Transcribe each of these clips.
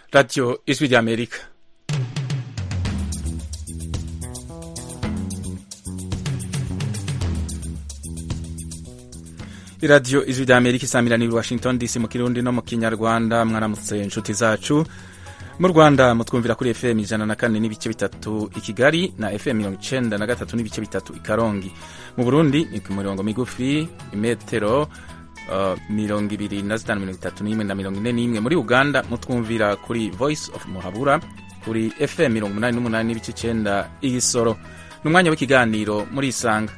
radiyo ijwi ry'amerika iradiyo ijwi ry'amerika isamiraniye washington dc mu kirundi no mu kinyarwanda mwaramutse inshuti zacu mu rwanda mutwumvira kuri fm ijana na kane n'ibice bitatu i kigali na fm mirongo icenda na gatatu n'ibice bitatu i karongi mu burundi ni ku mirongo migufi imetero uh, mirongo ibiri na zitanu mirongo itatu n'imwe na mirongo ine n'imwe muri uganda mutwumvira kuri voice of muhabura kuri fm mirongo umunani n'umunani n'ibice icenda igisoro ni umwanya w'ikiganiro muri isanga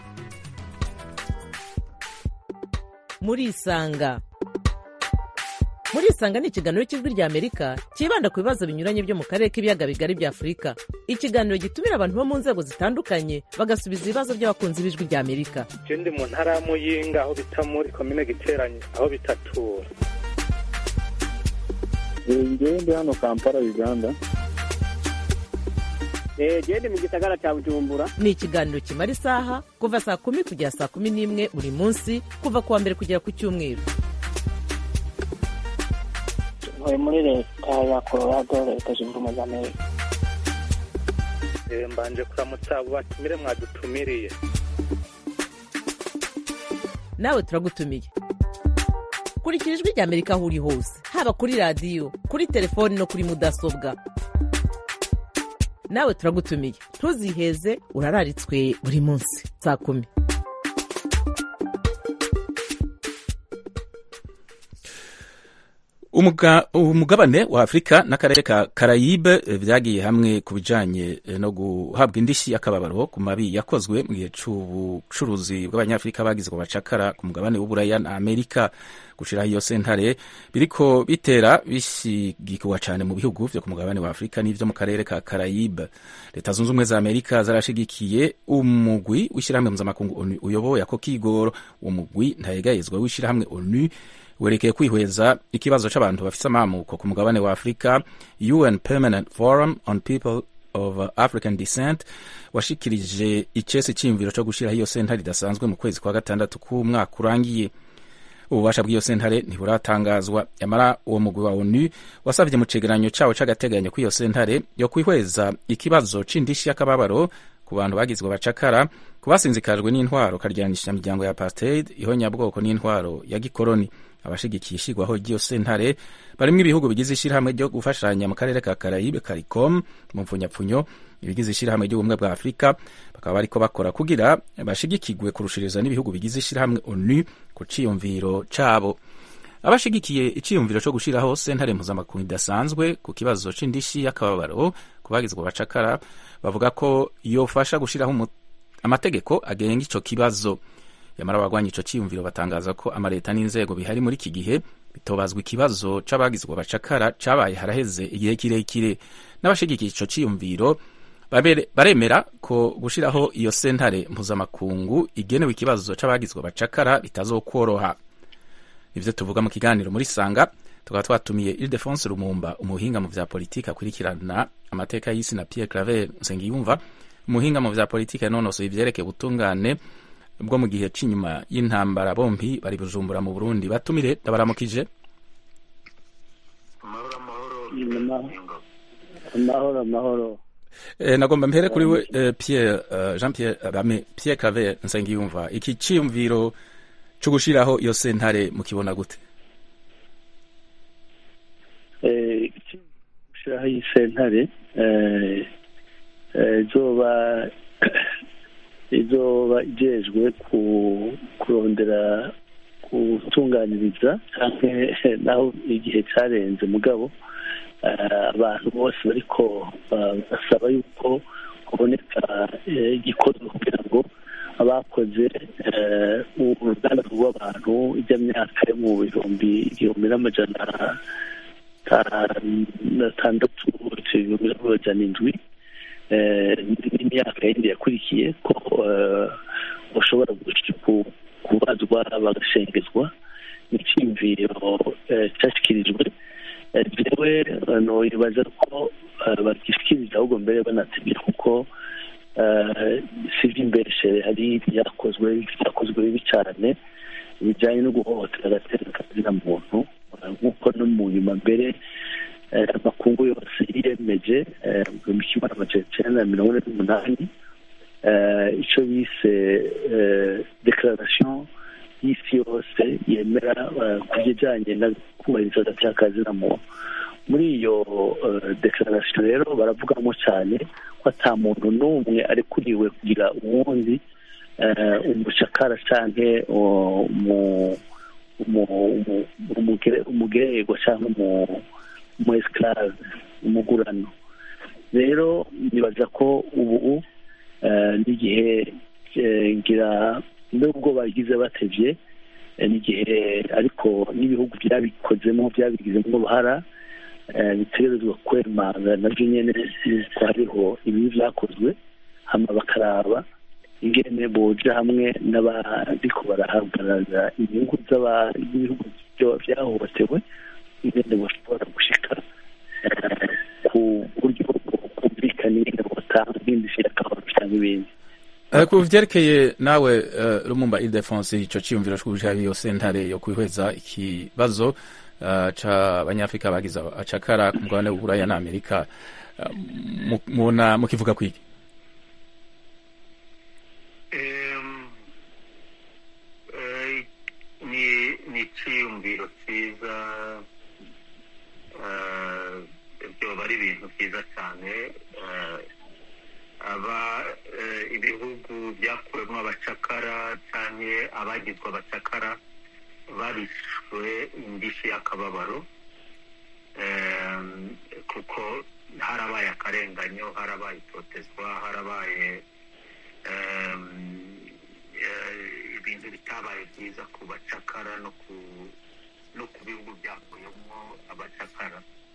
muri isanga muri isanga ni ikiganiro cy'ijwi rya amerika cyibanda ku bibazo binyuranye byo mu karere k'ibiyaga bigari bya afurika ikiganiro gitumira abantu bo mu nzego zitandukanye bagasubiza ibibazo by'abakunzi b'ijwi rya amerika je ndi mu ntara ya muyinga aho bita muri komine giteranye aho bitatura ngewe ndi hano kampala uganda gende mu gisagara cya bujumbura ni ikiganiro kimara isaha kuva saa kumi kugera saa kumi n'imwe buri munsi kuva ku wa mbere kugera ku cyumweru ntuye muri leta ya colorado leta zunze ubumwe za amerika Eh, mbanje kuramutsa abo batumire mwadutumiriye nawe turagutumiye kurikira ijwi rya amerika aho uri hose haba kuri radiyo kuri telefoni no kuri mudasobwa nawe turagutumiye ntuziheze urararitswe buri munsi saa kumi Umuga- umugabane wa afurika n'akarere ka karayibe eh, vyagiye hamwe ku bijanye eh, no guhabwa indishyi y'akababaro ku mabi yakozwe mu gihe c'ubucuruzi bw'abanyafurika bagizwe bacakara ku mugabane w'uburaya na amerika gushiraho iyo sentare biriko bitera bishigikwa cane mu bihugu vyo ku mugabane wa afurika n'ivyo mu karere ka karayibe leta zunze ubumwe za amerika zarashigikiye umugwi w'ishirahamwe mpuzamakungu onu uyoboye ako kigoro uwo mugwi ntayegayezwa w'ishirahamwe onu werekeye kwihweza ikibazo c'abantu bafise amamuko ku mugabane wa afurika un permanent forum on people of african descent washikirije icese c'iyumviro co gushiraho iyo sentare idasanzwe mu kwezi kwa gatandatu k'umwaka urangiye ububasha bw'iyo sentare ntiburatangazwa yamara uwo mugwi wa onu wasavye mu cegeranyo cawo c'agateganyo kw'iyo sentare yo kwihweza ikibazo c'indishi y'akababaro ku bantu bagizwe bacakara ku basinzikajwe n'intwaro karyanisha imiryango ya apartheid ihonyabwoko n'intwaro ya gikoroni abashigikiye ishigwaho ry'iyo sentare barimwo ibihugu bigize ishirahamwe ryo gufashanya mu karere ka karayibe caricom mu mpfunyapfunyo ibigize ishirahamwe ry'ubumwe bwa afurika bakaba bariko bakora kugira bashigikirwe kurushiriza n'ibihugu bigize ishirahamwe onu ku ciyumviro cabo abashigikiye iciyumviro co gushiraho sentare mpuzamakungu idasanzwe ku kibazo c'indishi y'akababaro ku bagizwe bacakara bavuga ko yofasha gushiraho umu- amategeko agenga ico kibazo yamara abagwanya ico ciyumviro batangaza ko amaleta n'inzego bihari muri iki gihe bitobazwa ikibazo c'abagizwe bacakara cabaye haraheze igihe kirekire n'abashigikiye ico ciyumviro babere- baremera ko gushiraho iyo sentare mpuzamakungu igenewe ikibazo c'abagizwe bacakara bitazokworoha ivyo tuvuga mu kiganiro muri sanga tukaba twatumiye ildefonse rumumba umuhinga mu vya politiki akurikirana amateka y'isi na pierre claver nsengiyumva umuhinga mu vya politiki yanonosoye ivyerekeye ubutungane bwo mu gihe c'inyuma y'intambara bompi bari bujumbura mu burundi batumire ndabaramukije amahoro amahoro e, nagomba mpere kuri we e, pierre uh, jean pierre uh, bame pierre claver nsengiyumva iki ciyumviro co gushiraho iyo sentare mukibona gute Eh, gushyiraho iyi sentare eh, eh, izoba izoba ijejwe ku- kurondera gutunganyiriza canke naho igihe carenze mugabo eh, abantu bose bariko ba- basaba yuko haboneka eh, igikorwa kugira ngo abakoze eh, uruganda rw'abantu ijya myaka yo mu bihumbi igihumbi n'amajana atandatu ibihumbi n'amajana indwi eh, n'imyaka yindi yakurikiye ko eh, bashobora gush- ku- kubazwa bagashengezwa n'icyiyumviro eh, cyashyikirijwe Eh, jewe eh, noyibaza ko eh, bagishikiriza ahubwo mbere banategeka kuko eh, si iby'imbeshere hari ibyakozwe byakozwe bibi cyane bijyanye no guhohotera agateka kazina muntu eh, nk'uko no mu nyuma mbere eh, amakungu yose yiyemeje eh, mu gihumbi kimwe n'amajana icenda na mirongo ine n'umunani eh, ico bise eh, declaration y'isi yose yemera eh, ku bijanye no kubahiriza agati na muntu muri iyo eh, declaration rero baravugamo cyane ko ata muntu n'umwe arekuriwe kugira uwundi eh, umucakara canke uh, umu- umu- umu- umugere- umugererwa cyangwa umu- umu esclave umugurano rero nibaza ko ubu eh, n'igihe eh, ngira nubwo bagize batevye eh, n'igihe ariko n'ibihugu byabikozemo byabigizemo uruhara eh, bitegerezwa kwemanga navyo nyene yuko hariho ibibi vyakozwe hama bakaraba ingene boja hamwe n'abariko barahagarara inyungu z'aba- z'ibihugu byo- vyahohotewe ingene bashobora gushika eh, ku buryo bwumvikana ingene botanga nk'indishyi y'akabaro canke ibindi Eh, ku vyerekeye nawe eh, Lumumba Ildefonse ico ciyumviro c'ukuja iyo sentare yo kwihweza ikibazo eh, c'abanyafrika bagize acakara ku mugabane w'uburaya na Amerika eh, mu- mubona mukivuga kwiki Em, eh, ni ni icyiyumviro cyiza eh, byoba ari ibintu byiza cyane eh, aba eh, ibihugu byakuwemo abacakara cyane abagizwe abacakara barishwe indishyi y'akababaro Em, kuko harabaye akarenganyo harabaye itotezwa harabaye em, eh, ibintu bitabaye byiza ku bacakara no ku no ku bihugu byakuyemo abacakara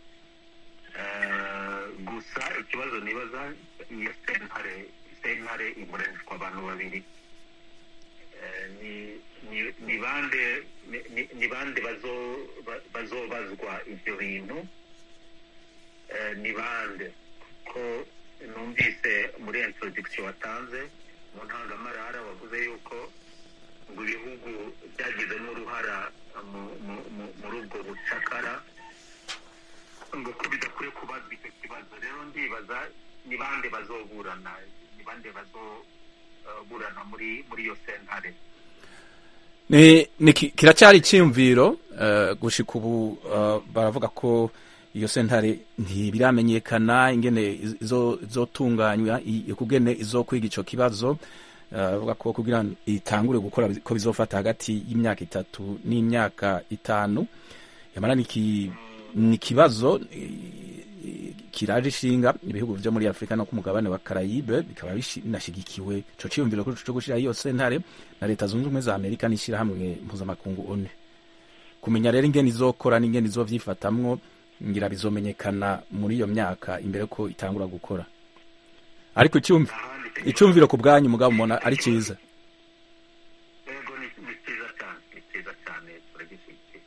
Eh, gusa ikibazo nibaza iyo sentare sentare iburanishwa abantu babiri Eh, ni ni- ni bande ni- ni- ni bande bazo- ba- bazobazwa ibyo bintu Eh, ni bande kuko numvise muri introduction watanze mu ntangamarara wavuze yuko ngo ibihugu byagizemo uruhara mu- mu- mu- muri ubwo bucakara ngo ko bidakwiye kubazwa icyo kibazo rero ndibaza ni bande bazoburana ni bande bazoburana muri muri iyo sentare ni, ni ki- kiracyari iciyumviro uh, gushika ubu uh, baravuga ko iyo sentare ntibiramenyekana ingene iz- izo- izotunganywa i- kugene izokwiga ico kibazo uh, bavuga ko kugira ngo itangure gukora ko bizofata hagati y'imyaka itatu n'imyaka itanu yamara ni ki- ni ikibazo i- kiraje ishinga ibihugu vyo muri afurika no ku mugabane wa karayibe bikaba bishi- binashigikiwe ico ciyumviro ko co gushira iyo sentare na leta zunze ubumwe za amerika n'ishirahamwe mpuzamakungu onu kumenya rero ingene izokora n'ingene izovyifatamwo ngira bizomenyekana muri iyo myaka imbere ko itangura gukora ariko icumvi ahandi icumviro ku bwanyu mugabo mubona ari ciza yego ni ni cyiza cyane ni cyiza cyane turagishyigikiye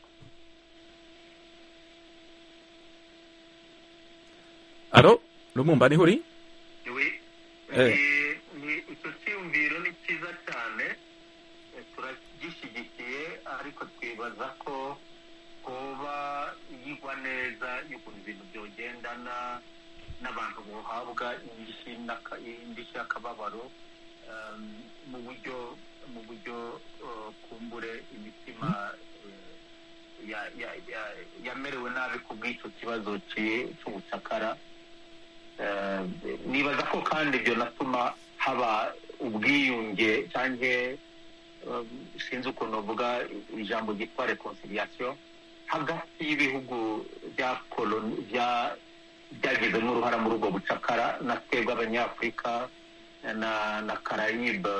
aro lumumba niho uri Iwi, Eh. ni- ni icyo cyiyumviro ni cyiza cyane eh, turagishyigikiye ariko twibaza ko hoba yigwa neza y'ukuntu ibintu byogendana n'abantu bohabwa indishyi n'aka- indishyi y'akababaro um, mu buryo mu buryo uh, kumbure imitima eh, ya- ya- ya- yamerewe nabi ku bw'icyo kibazo ci- c'ubucakara Eh, nibaza ko kandi ibyo natuma haba ubwiyunge cyangwa sinzi ukuntu bavuga ijambo ryitwa reconciliation hagati y'ibihugu bya koloni bya byagizemo uruhara muri ubwo bucakara na twebwe abanyafurika na na karayibe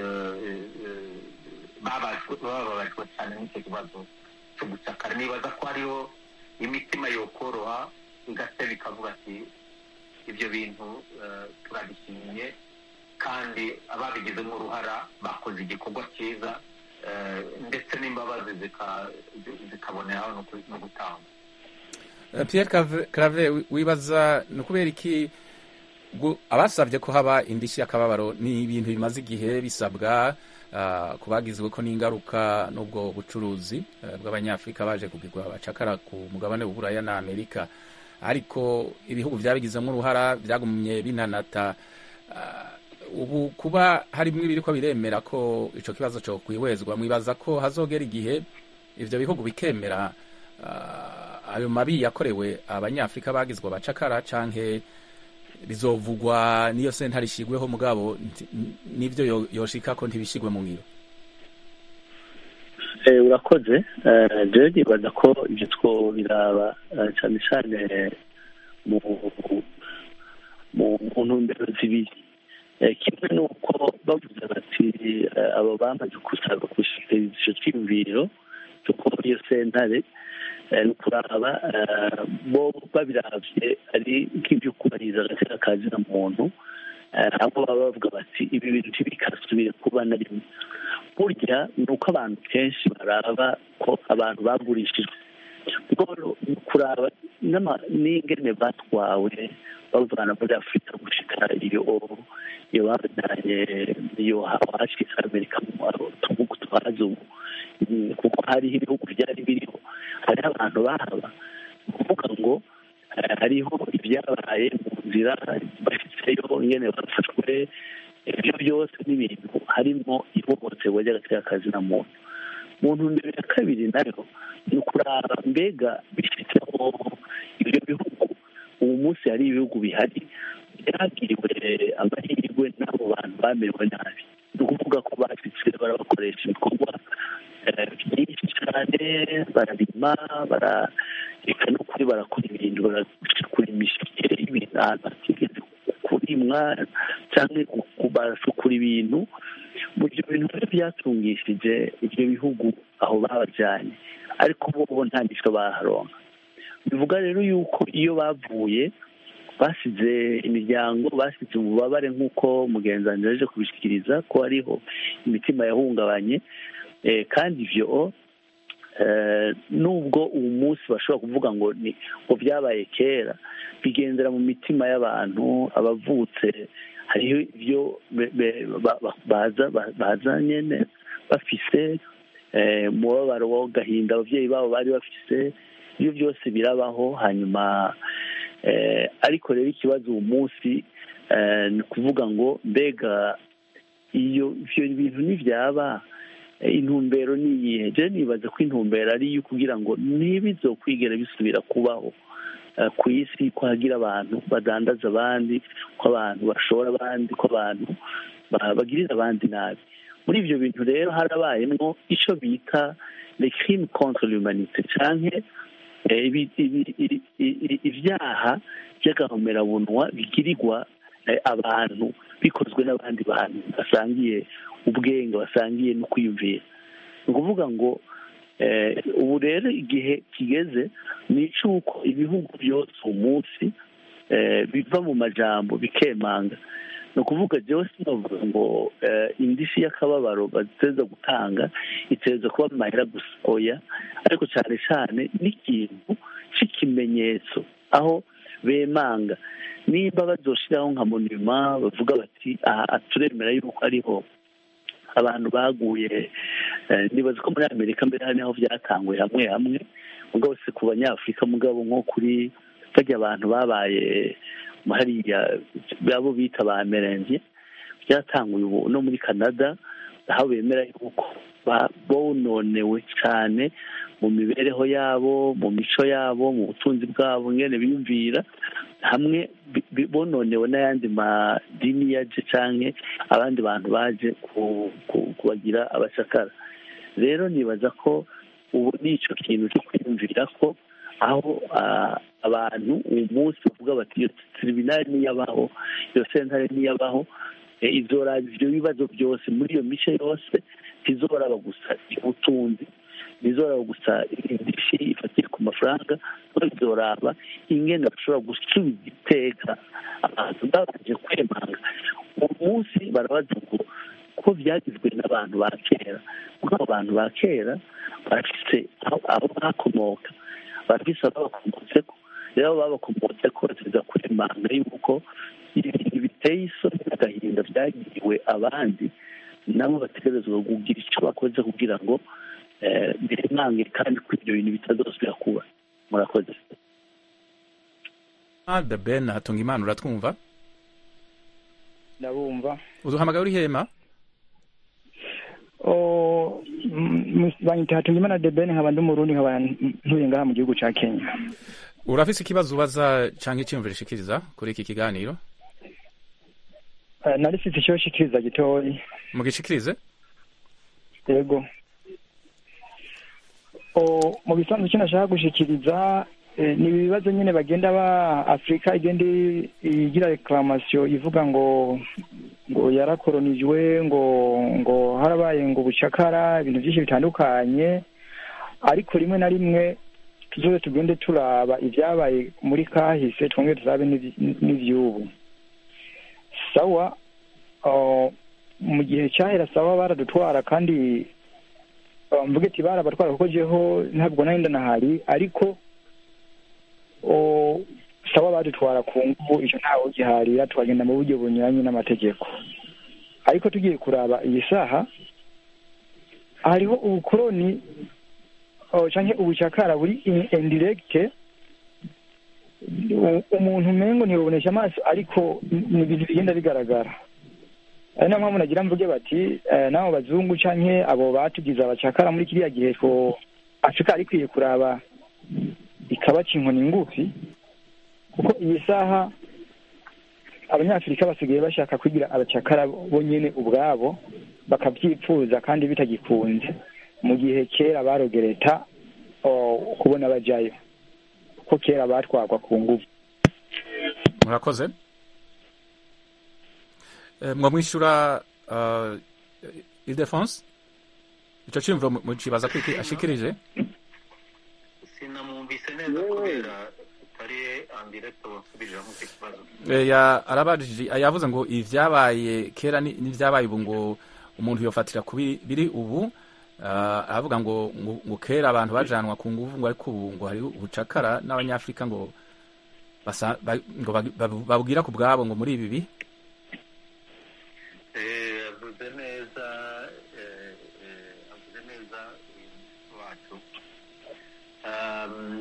bababajwe cyane n'icyo kibazo cyo gucakara nibaza ko hariho imitima yokoroha igateba ikavuga ati ibyo bintu eh, turabishimye kandi ababigizemo uruhara bakoze igikorwa cyiza eh, ndetse n'imbabazi zika- zikaboneraho no ku- no gutangwa Eh, Pierre Cave- Claver wi- wibaza ni ukubera iki gu- abasabye ko haba indishyi y'akababaro ni ibintu bimaze igihe bisabwa ah, ku bagizwe ko n'ingaruka n'ubwo bucuruzi eh, bw'abanyafurika baje kugirwa abacakara ku mugabane w'uburaya na amerika ariko ibihugu byabigizemo uruhara byagumye binanata Ah, ubu kuba harimo ibiri ko biremera ko ico kibazo cyo kwihwezwa mwibaza ko hazogera igihe ivyo bihugu bikemera ah, ayo mabi yakorewe abanyafrika bagizwe abacakara canke bizovugwa niyo sentare ishigweho mugabo nti- nivyo yo- yoshika ko ntibishigwe mu ngiro Eh, urakoze Eh, jewe nibaza ko ibyo two biraba eh, cyane cyane mu mu mu ntumbero zibiri Eh, kimwe ni uko bavuze bati eh, abo bamaze gusaba gushikiriza ico cyiyumviro cyo kuba iyo sentare eh, ni ukuraba eh, bo babiravye ari nk'ibyo kubahiriza agateka ka zina muntu eh, aho baba bavuga bati ibi bintu ntibikasubire kuba na rimwe burya ni uko abantu kenshi baraba ko abantu bagurishijwe bwo kuraba n'ama- n'ingene batwawe bavana muri afurika gushika iyo iyo babajyanye iyo hashitse amerika mu tuvuga twazi ubu Mm, kuko hariho ibihugu byari biriho hariho abantu bahaba ni ukuvuga ngo eh, hariho ibyabaye mu nzira bashitseyo ingene bafashwe ibyo byose n'ibintu harimo ihohoterwa ry'agateakazi na muntu mu ntumbero ya kabiri nayo ni ukuraba mbega bifiteho ibyo bihugu ubu munsi hari ibihugu bihari byagiriwe amahirwe n'abo bantu bamerewe nabi ni ukuvuga ko bashitse barabakoresha ibikorwa eh, byinshi cyane bararima barareka no kuri barakora ibintu baracukura imishike y'ibintu ahantu hatigeze kurimwa cyangwa ku- baracukura ibintu mu ibyo bintu rero byatungishije ibyo bihugu aho babajyanye ariko bo nta gisho baharonka bivuga rero yuko iyo bavuye basize imiryango basize ububabare nk'uko mugenzi yaje kubishyikiriza ko hariho imitima yahungabanye Eh, kandi ibyo eh, nubwo uwo munsi bashobora kuvuga ngo ni ngo byabaye kera bigendera mu mitima y'abantu abavutse hariho ibyo be- be- ba- ba- baza ba- baza nyene bafise eh, umubabaro w'agahinda ababyeyi babo bari bafise ibyo byose birabaho hanyuma eh, ariko rero ikibazo uwo munsi eh, ni ukuvuga ngo mbega iyo ivyo bintu ntibyaba eh, intumbero ni iyihe je nibaza ko intumbero ari iyo kugira ngo ntibizokwigera bisubira kubaho eh, ku isi ko hagira abantu badandaza abandi ko abantu bashora abandi ko abantu ba- bagirira abandi nabi muri ibyo bintu rero harabayemo icyo bita le crime contre l'humanité canke eh, ibi- ibi- ibi- ibi- ibyaha by'agahomerabunwa bigirirwa eh, abantu bikozwe n'abandi bantu basangiye ubwenge basangiye no kwiyumvira ni ukuvuga ngo eh, ubu rero igihe kigeze ni icy'uko ibihugu byose umunsi eh, biva mu majambo bikemanga ni ukuvuga byose bavuga ngo eh, indishyi y'akababaro bateza gutanga iteza kuba mu mahera gusa oya ariko cyane cyane n'ikintu cy'ikimenyetso aho bemanga nimba bazoshiraho nka monima bavuga bati aha turemera yuko ariho abantu baguye eh, nibaza ko muri amerika mbere hari aho byatanguye hamwe hamwe mugabo si ku banyafurika mugabo nko kuri bajya abantu babaye hariya abo bita ba merenge byatanguye ubu no muri canada aho bemera yuko ba- bononewe cyane mu mibereho yabo mu mico yabo mu butunzi bwabo ngene biyumvira hamwe bi- bi- bononewe n'ayandi madini yaje canke abandi bantu baje ku- ku- kubagira abacakara rero nibaza ko ubu ni ico kintu cyo kwiyumvira ko aho ah, abantu uyu munsi bavuga bati iyo tribunali niyabaho iyo sentare niyabaho eh, izoraba ivyo bibazo byose muri iyo mice yose ntizoraba gusa ubutunzi ntizoraba gusa indishyi ifatiye ku mafaranga ahubwo bizoraba ingene bashobora gusubiza iteka abantu babanje kwemanga uwo munsi barabaza ngo ko byagizwe n'abantu ba kera kuko abo bantu ba kera bafise aho aho bakomoka bafise aho bakomotseko rero abo babakomotseko bategereza kwemanga yuko ibintu biteye isoni n'agahinda byagiriwe abandi nabo bategerezwa kugira icyo bakoze kugira ngo eh, biremange kandi ko ibyo bintu bitazosubira kuba murakoze Ah, the ben hatunga imana uratwumva ndabumva uduhamagaye uri hema o m- banyita hatungimana debeni nkaba ndi umurundi nkaba ntuye ngaha mu gihugu ca kenya urafise ikibazo ubaza canke iciyumviro ushikiriza kuri iki kiganiro Eh, nari mfise ico shikiriza gitoyi mugishikirize yego o mu bisanzwe icyo nashaka gushikiriza eh, ni ibibazo nyine bagenda ba afurika igenda i- igira reclamation ivuga ngo ngo yarakoronijwe ngo ngo harabaye ngo ubucakara ibintu byinshi bitandukanye ariko rimwe na rimwe tuzoze tugende turaba ibyabaye muri kahise twongere turabe n'ivy- n'ivy'ubu sawa uh, mu gihe cyahera sawa baradutwara kandi uh, mvuge ati barabatwara kuko jeho ntabwo nari ndanahari ariko uh, sawa badutwara ku nguvu icyo ntawe ugiharira tukagenda mu buryo bunyuranye n'amategeko ariko tugiye kuraba iyi saha hariho ubukoroni uh, canke ubucakara buri in- indirect u- umuntu umengo ntibubonesha amaso ariko ni ibintu bigenda bigaragara ari nayo mpamvu nagira mvuge bati eh, n'abo bazungu canke abo batugize abacakara muri kiriya gihe ko afurika yari ikwiye kuraba ikabaca inkoni ngufi kuko iyi saha abanyafurika basigaye bashaka kugira abacakara bo nyene ubwabo bakavyipfuza kandi bitagikunze mu gihe kera barogereta oh, kubona bajayo ko kera batwagwa ku nguvu murakoze Eh, mwamwishyura uh, ildefonse ico ciyumviro mu- mucibaza ko iki ashikirije sinamwumvise neza kubera utari andirekito wasubijemo icyo kibazo Eh, ya arabajije yavuze ngo ivyabaye kera ni- n'ivyabaye ubu ngo umuntu yofatira kubi biri ubu Ah, aravuga ngo ngo- ngo kera abantu bajanwa ku nguvu ngo ariko ubu ngo hari ubucakara n'abanyafrika ngo basa- ba- ngo bag- babu- babwira ku bwabo ngo muri ibi bihe Eh, avuze neza eh, eh, avuze neza uyu wacu Um,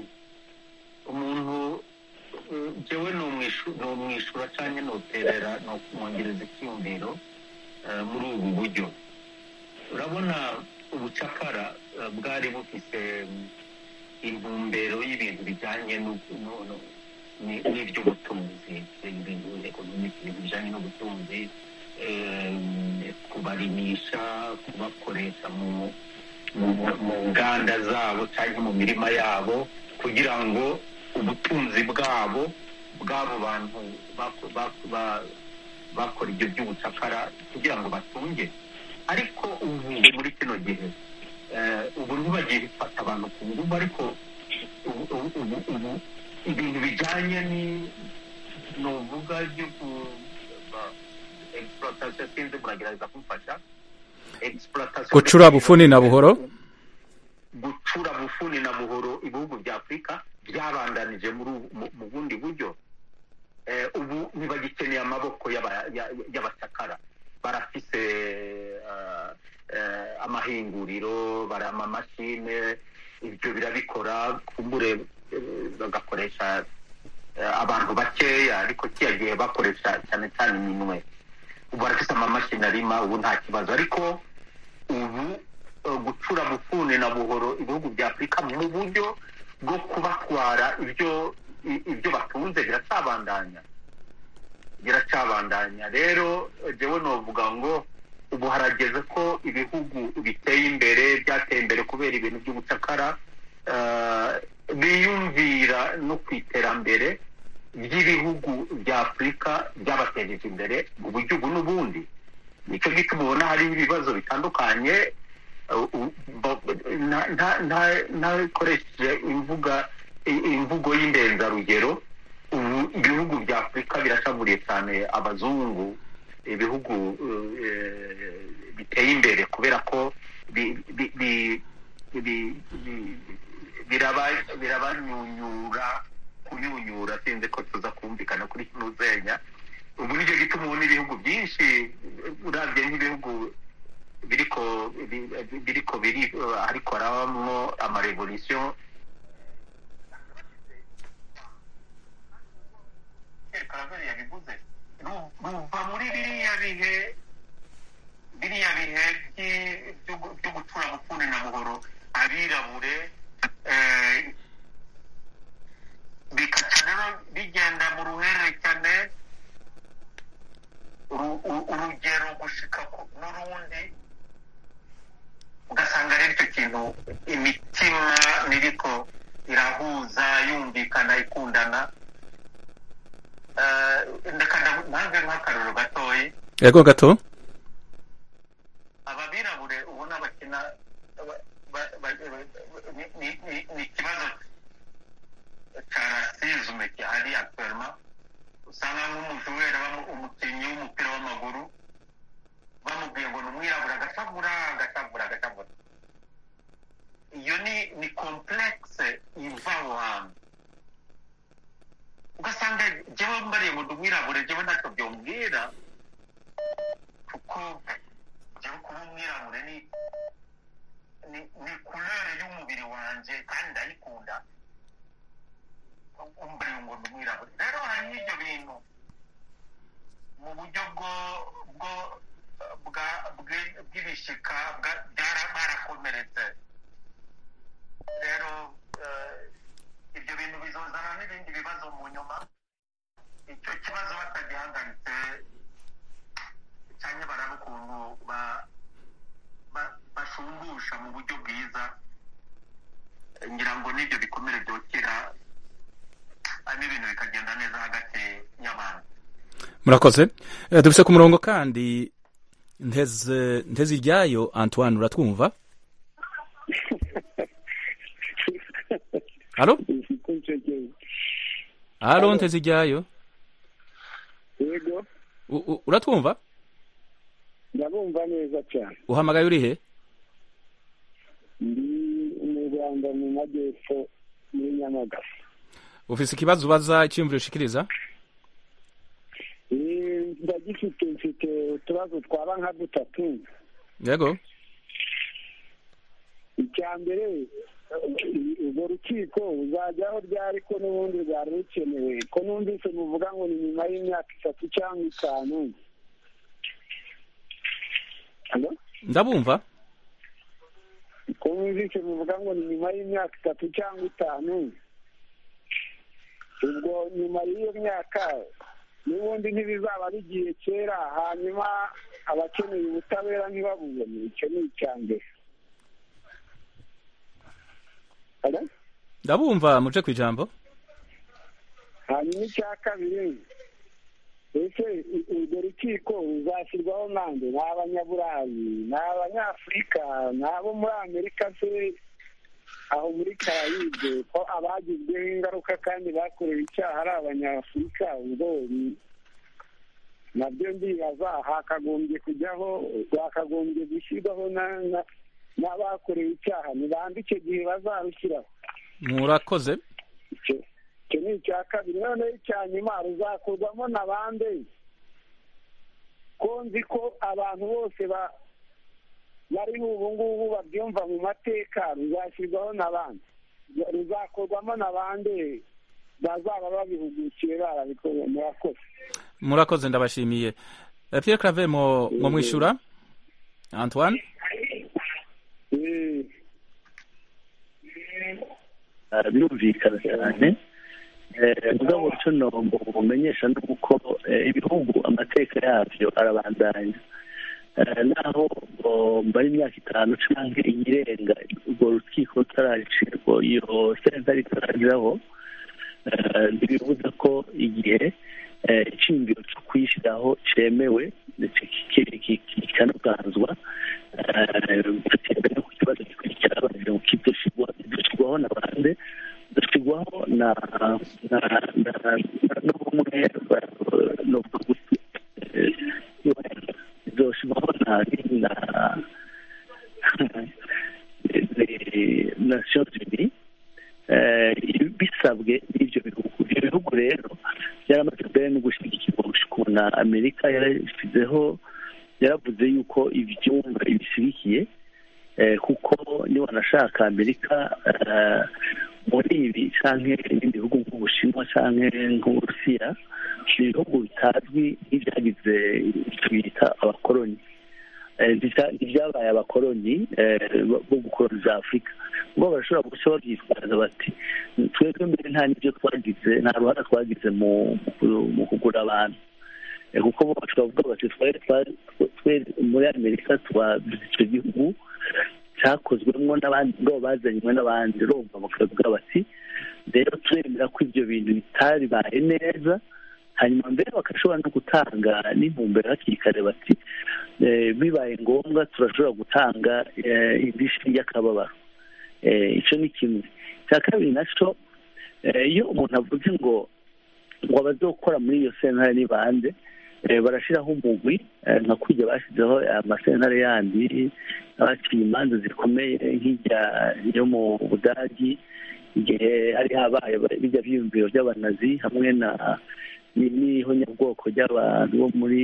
umuntu uh, jewe nomwishura canke noterera nokumwongereza icyumviro eh, muri ubu buryo urabona ubucakara eh, bwari bufise mm, intumbero y'ibintu bijanye n'u- n'u- n'u- ni- n'ivy'ubutunzi ibintu economic ibintu bijanye n'ubutunzi eh, kubarimisha kubakoresha mu mu mu nganda zabo cyangwa mu mirima yabo kugira ngo ubutunzi bwabo bw'abo bantu bako- bako- ba- bakora ibyo by'ubucakara kugira ngo batunge ariko ubu muri kino gihe eh, ubu ntibagiye bifata abantu ku ngufu ariko ubu ubu- ubu ubu ibintu bijyanye ni nuvuga byo ku ba- exploitation sinzi muragerageza kumfasha exploitation gucura bufuni na buhoro gucura bufuni na buhoro ibihugu bya afurika byabandanije muri ubu- mu- mu bundi buryo Eh, ubu ntibagikeneye amaboko y'aba- ya- y'abacakara barafise eh, eh, amahinguriro bara amamashine ibyo birabikora kumbure eh, bagakoresha eh, abantu bakeya ariko kiya gihe bakoresha cyane cyane iminwe ubu barafise amamashini arima ubu nta kibazo ariko ubu eh, gucura bufuni na buhoro ibihugu bya afurika mu buryo bwo kubatwara ibyo i- ibyo batunze biracabandanya biracabandanya rero eh, jewe novuga ngo ubu harageze ko ibihugu biteye imbere byateye imbere kubera ibintu by'ubucakara eh, biyumvira no ku iterambere ry'ibihugu bya afurika byabatejeje imbere mu buryo ubu n'ubundi nicyo gituma ubona hariho ibibazo bitandukanye uh, uh, bo- nta- nta- nta- ntakoresheje imvuga i- imvugo y'indenzarugero ubu ibihugu bya afurika birashaburiye cyane abazungu ibihugu uh, eh, biteye imbere kubera ko bi- bi- bi- bi- bi- biraba- birabanyunyura kunyunyura sinzi ko tuza kumvikana kuri kino zenya ubu bi- bi- biriko biri ariko harabamwo amarevolisiyo karaveri yabivuze ru- ruva muri biriya bihe biriya bihe by'i- byo gu- byo gutura bufuni na buhoro abirabure eh, bikaca rero bigenda mu ruhererekane uru- uru- urugero gushika ku- n'urundi ugasanga rero icyo kintu imitima niriko irahuza yumvikana ikundana Eh, ndeka ndavu- ntange nk'akaroro gatoyi yego gato ababirabure ubona bakina ba- ba- ba- ba- ni- ni- ni- ni ikibazo cya rasizme gihari aktuellement usanga nk'umujurera bamu- umukinnyi w'umupira w'amaguru bamubwiye ngo ni umwirabura agashavura agashavura agashavura iyo ni ni complexe iva aho hantu ugasanga jewe mbariye ngo ndi umwirabure jewe ntacyo byombwira kuko jewe kuba umwirabure ni ni ni kulere y'umubiri wanje kandi ndayikunda umbariye ngo ndi umwirabure rero hari n'ibyo bintu mu buryo bwo bwo bwa bwe- bw'ibishika bwa- byara- barakomeretse rero eh, ibyo bintu bizozana n'ibindi bibazo mu nyuma icyo kibazo batagihagaritse cyane baraba ukuntu ba- ba- bashumbusha mu buryo bwiza ngira ngo n'ibyo bikomere byokera hanyuma ibintu bikagenda neza hagati y'abantu murakoze Eh, dufise ku murongo kandi nteze nteze iryayo antoine uratwumva halo halo nteze iryayo yego U- u- uratwumva ndabumva neza cyane uhamagaye uri he ndi mu rwanda mu majyepfo muri nyamagabe ufise ikibazo ubaza icyiyumviro ushikiriza Eh, ndagifite mfite utubazo twaba nka dutatu yego icya mbere eh, urwo rukiko ruzajyaho ryari ko n'ubundi rwari rukenewe ko numvise muvuga ngo ni nyuma y'imyaka itatu cyangwa itanu Hello? ndabumva ko numvise muvuga ngo ni nyuma y'imyaka itatu cyangwa itanu ubwo nyuma y'iyo myaka n'ubundi ntibizaba bigiye kera hanyuma abakeneye ubutabera ntibabubone icyo ni icya mbere Hello? ndabumva muje ku ijambo hanyuma icya kabiri ese u- urwo rukiko ruzashyirwaho nande ni abanyaburayi ni abanyafurika ni abo muri amerika se aho muri karayibe ko abagizweho ingaruka kandi bakorewe icyaha ari abanyafurika ubwo ni- nabyo ndibaza hakagombye kujyaho hakagombye gushyirwaho na- na- n'abakorewe icyaha ni bande icyo gihe bazarushyiraho murakoze icyo icyo ni icya kabiri noneho icya nyuma ruzakorwamo na bande ko nzi ko abantu bose ba bariho ubu ngubu babyumva mu mateka ruzashyirwaho na bande ruzakorwamo na bande bazaba babihugukiye barabikoze murakoze murakoze ndabashimiye Eh, pierre claver mo mo mwishura antoine Eh, Ah, birumvikana cyane Eh, mugabo icyo nombo bumenyesha ni uko eh, ibihugu amateka yabyo arabandanya Eh, naho ngo mbara imyaka itanu cyangwa iyirenga urwo rukiko rutaracirwa iyo sentare itarageraho eh, ntibibuza ko igihe eh, icyumviro cyo kuyishyiraho cyemewe ndetse kiki- kiki- kikanaganzwa mbere ku kibazo gikurikira bagira ngo kidushyirwaho na bande dushyirwaho na na na na- n'ubumwe ba- n'ubwo gusa zoshyirwaho na na nations unies eh, bisabwe n'ibyo bihugu ibyo bihugu rero byaramaze mbere no gushyigikirwa gushika na amerika yarashyizeho yaravuze yuko ibyumba ibishyigikiye kuko niba wanashaka amerika muri ibi cyangwa ibindi bihugu nk'ubushinwa cyangwa nk'uburusiya ni ibihugu bitazwi nk'ibyagize icyo bita abakoloni ntibyabaye abakoloni bo gukoloniza afurika bo barashobora guca babyitwaza bati twebwe mbere nta n'ibyo twagize nta ruhare twagize mu kugura abantu kuko bo bashobora kuvuga bati twari muri amerika twagize icyo gihugu cyakozwemo n'abandi ngo bazanywe n'abandi urumva bakavuga bati rero turemera ko ibyo bintu bitaribaye neza hanyuma mbere bagashobora no gutanga n'intumbero hakiri kare bati bibaye ngombwa turashobora gutanga indishyi y'akababaro icyo ni kimwe cya kabiri nacyo iyo umuntu avuze ngo ngo abazokora muri iyo sentare ni bande barashyiraho umugwi nka kujya bashyizeho amasentare yandi baciye imanza zikomeye nk'ijya yo mu budagi igihe hari habaye bijya byiyumviro by'abanazi hamwe na n'ihonyabwoko ry'abantu bo muri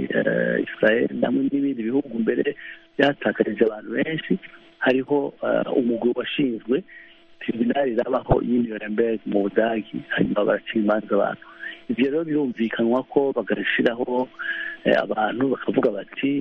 israel hamwe n'ibindi bihugu mbere byatakarije abantu benshi hariho umugwi washinzwe tribunali irabaho y'iniyorenberg mu budagi hanyuma baraciye imanza abantu ibyo rero birumvikanwa ko bagashyiraho abantu bakavuga bati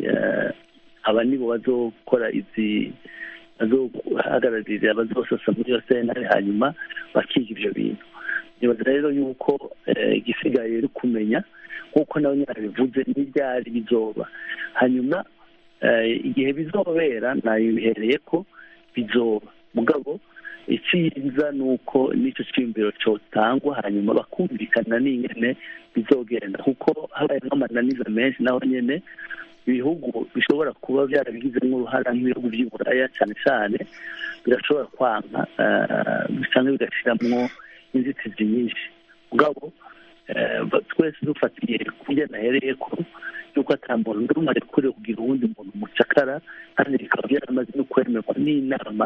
aba nibo bazokora izi bazohagararira abazosasa muri iyo sentare hanyuma bakiga ibyo bintu nibaza rero yuko igisigaye uri kumenya nk'uko nawe nyine bivuze n'ibyari bizoba hanyuma igihe bizobera nabihereye ko bizoba mugabo icyiza ni uko n'icyo cyiyumviro cyotangwa hanyuma bakumvikana n'ingene bizogenda kuko habaye nk'amananiza menshi naho nyine ibihugu bishobora kuba byarabigizemo uruhara nk'ibihugu by'iburaya cyane cyane birashobora kwanka cyangwa bigashyiramo inzitizi nyinshi mugabo twese dufatiye kubyo nahereye ko yuko ata muntu n'umwe arekuriwe kugira uwundi muntu mucakara kandi bikaba byaramaze no kwemerwa n'inama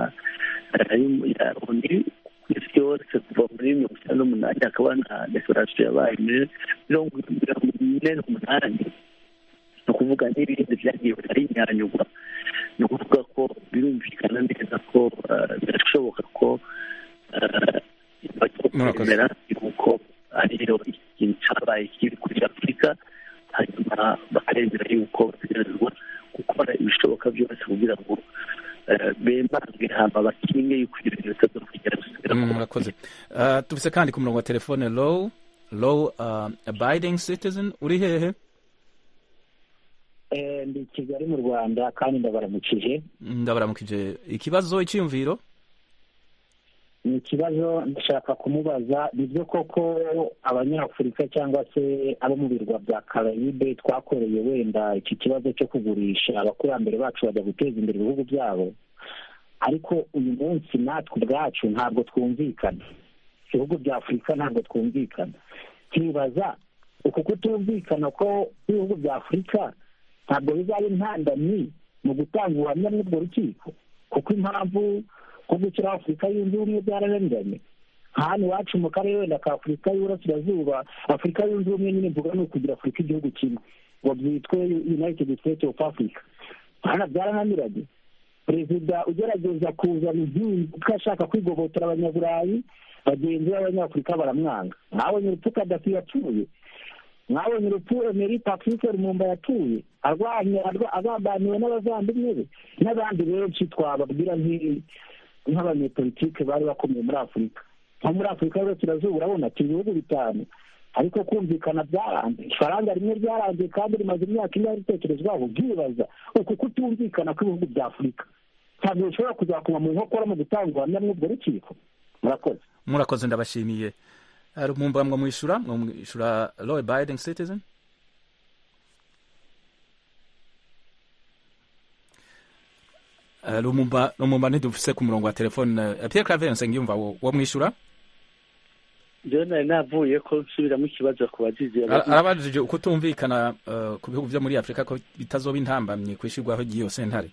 ya oni ku isi yose kuva muri mirongo icyenda n'umunani hakaba na dekorasiyo yabaye mirongo ine n'umunani ni ukuvuga n'ibindi byagiye barinyanyugwa ni ukuvuga ko birumvikana neza ko birashoboka ko bakwemera yuko ariyo ikintu cyabaye kiri kuri afurika hanyuma bakaremera yuko bategerezwa gukora ibishoboka byose kugira ngo bemange hama bakinge yuko ibyo bintu bitazokugera murakoze tufise kandi ku murongo wa telefone low low abiding citizen uri hehe ndi kigali mu rwanda kandi ndabaramukije ndabaramukije ikibazo icyiyumviro ni ikibazo ndashaka kumubaza nibyo koko abanyafurika cyangwa se abo mu birwa bya karayibe twakoreye wenda iki kibazo cyo kugurisha abakurambere bacu bajya guteza imbere ibihugu byabo ariko uyu munsi natwe ubwacu ntabwo twumvikana ibihugu bya afurika ntabwo twumvikana nkibaza uku kutumvikana ko ibihugu bya afurika ntabwo bizaba intandamyi mu gutanga ubuhamya n'ubwo rukiko kuko impamvu nko gushyiraho afurika yunze ubumwe byararenganye hano iwacu mu karere wenda ka afurika y'uburasirazuba afurika yunze ubumwe nyine mvuga ni ukugira afurika igihugu kimwe ngo byitwe united states of africa hano byarananiranye perezida ugerageza kuzana impinduka ashaka kwigobotora abanyaburayi bagenzi b'abanyafurika baramwanga mwabonye urupfu kadafi yapfuye mwabonye urupfu emeri patrice rumumba yapfuye arwanya agambaniwe n'abavandimwe be n'abandi benshi twababwira nk'abanyepolitike bari bakomeye muri afurika nko muri afurika y'uburasirazuba urabona turi ibihugu bitanu ariko kumvikana byaranze ifaranga rimwe ryarangiye kandi rimaze imyaka ine ritekerezwaho byibaza uku kutumvikana kw'ibihugu bya afurika ntabwo bishobora kuzakoma mu nkokora mu gutanga ubuhamya mw'ubwo rukiko murakoze murakoze ndabashimiye hari umwumva mwamwishyura mwamwishyura law abiding citizen lumumba lumumba ntidufise ku murongo wa telefone pierre claver nsengiyumva wo mwishyura njyewe nari navuye ko nsubiramo ikibazo ku bagize arabajije uko tumvikana ku bihugu byo muri afurika ko bitazoba intambamye kwishyurwaho ry'iyo sentare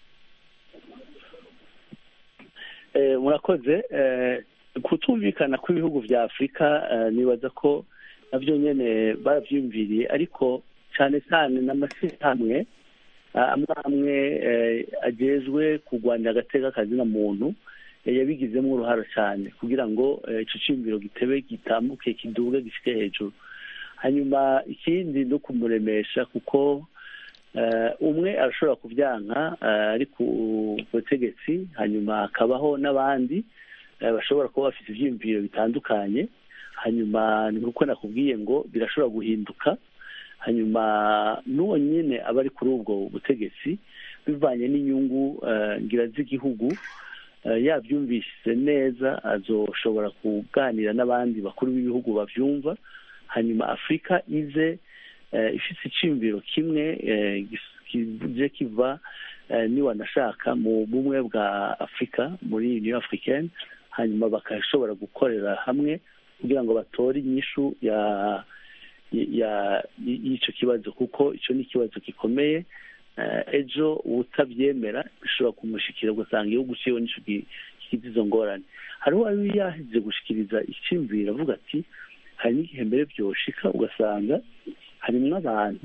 murakoze kutumvikana kw'ibihugu bya afurika nibaza ko nabyo nyine barabyiyumviriye ariko cyane cyane n'amashyirahamwe amwe amwe agezwe kurwanya agateka kazina muntu yabigizemo uruhare cyane kugira ngo icyo cyumviro gitebe gitambuke kiduge gifite hejuru hanyuma ikindi no kumuremesha kuko umwe arashobora kubyanka ari ku butegetsi hanyuma hakabaho n'abandi bashobora kuba bafite ibyiyumviro bitandukanye hanyuma ni nk'uko nakubwiye ngo birashobora guhinduka hanyuma n'uwo nyine aba ari kuri ubwo butegetsi bivanye n'inyungu ngira z'igihugu yabyumvise neza azoshobora kuganira n'abandi bakuru b'ibihugu babyumva hanyuma afurika ize ifite icyumviro kimwe kije kiva niwanashaka mu bumwe bwa afurika muri union africaine hanyuma bakashobora gukorera hamwe kugira ngo batore inyishu ya y'icyo kibazo kuko icyo ni ikibazo gikomeye ejo utabyemera bishobora kumushikira ugasanga igihugu cyiwe nicyo kigize izo ngorane hariho uwari yahize gushikiriza icyumviro avuga ati hari n'igihe mbere byoshika ugasanga harimo abantu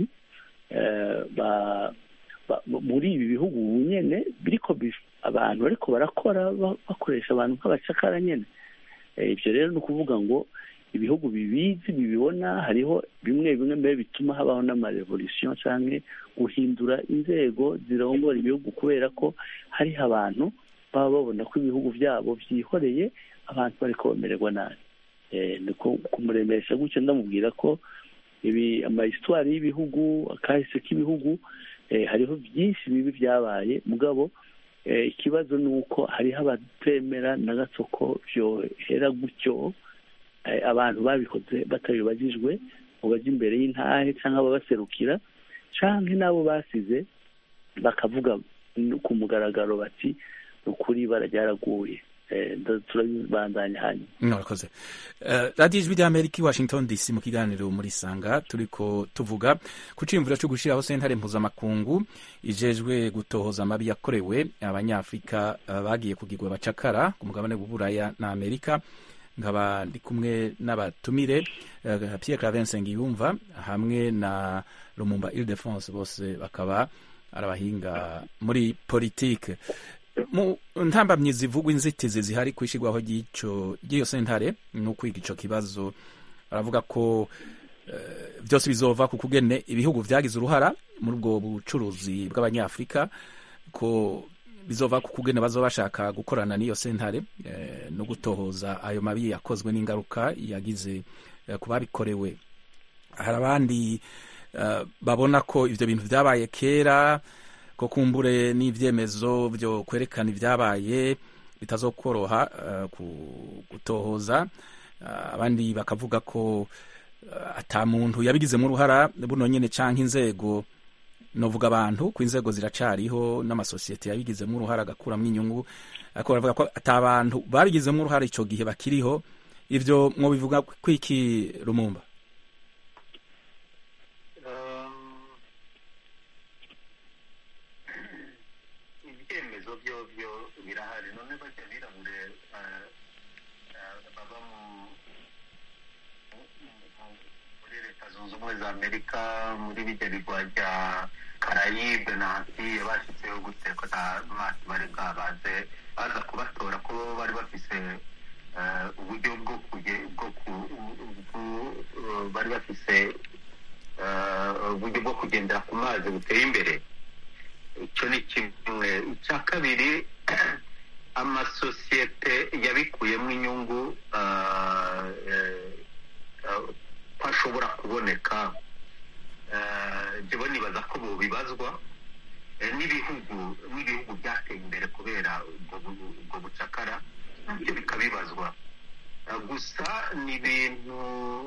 muri ibi bihugu nyine biriko abantu bariko barakora bakoresha abantu nk'abacakara nyine ibyo rero ni ukuvuga ngo ibihugu bibizi bibibona hariho bimwe bimwe mbere bituma habaho n'amarevolisiyo cyangwa guhindura inzego zirongora ibihugu kubera ko hariho abantu baba babona ko ibihugu byabo byihoreye abantu bari bamererwa nabi ni kumuremesha gutyo ndamubwira ko ibi amayisitwari y'ibihugu akahise k'ibihugu hariho byinshi bibi byabaye mugabo ikibazo ni uko hariho abatemera na gato ko byohera gutyo abantu babikoze batabibagijwe ngo bajye imbere y'intahe cyangwa ababaserukira cyangwa n'abo basize bakavuga ku mugaragaro bati ni ukuri ibara ryaraguye turabibandanya hanyuma murakoze radiyo ijwi ry'amerika i washington dc mu kiganiro muri sanga turi ko tuvuga ku cyiyumviro cyo gushyiraho sentare mpuzamakungu ijejwe gutohoza amabi yakorewe abanyafurika bagiye kugirwa abacakara ku mugabane w'uburaya na amerika nkaba ndi kumwe n'abatumire Pierre Claver Nsengiyumva hamwe na Lumumba Ildefonse bose bakaba ari abahinga muri politike mu ntambamyi zivugwa inzitizi zihari ku ishyirwaho ry'iyo sentare ni ukwiga icyo kibazo baravuga ko byose bizova ku kugene ibihugu byagize uruhara muri ubwo bucuruzi bw'abanyafurika ko bizova ku kugena bazoba bashaka gukorana n'iyo sentare no gutohoza ayo mabi yakozwe n'ingaruka yagize ku babikorewe hari abandi babona ko ibyo bintu byabaye kera ko kumbure n'ibyemezo byo kwerekana ibyabaye bitazokoroha gutohoza abandi bakavuga ko ata muntu yabigizemo uruhara buno nyine cyangwa inzego novuga abantu ku inzego ziracariho n'amasosiyete yabigizemo uruhare agakuramo inyungu ariko baravuga ko ata bantu babigizemo uruhare icyo gihe bakiriho ibyo mwo bivuga kwiki rumumba ibyemezo byo byo birahari none bajya birabure baba muri leta zunze ubumwe za amerika muri bijya bigwa bya karayibe na antiye bashyizeho gute ko nta mazi bari bwabaze baza kubatora ko bari bafise uburyo bwo bwo bari bafise uburyo bwo kugendera ku mazi buteye imbere icyo ni kimwe icya kabiri amasosiyete yabikuyemo inyungu ko ashobora kuboneka njyewe nibaza ko bubibazwa n'ibihugu n'ibihugu byateye imbere kubera ubwo bucakara nabyo bikabibazwa gusa ni ibintu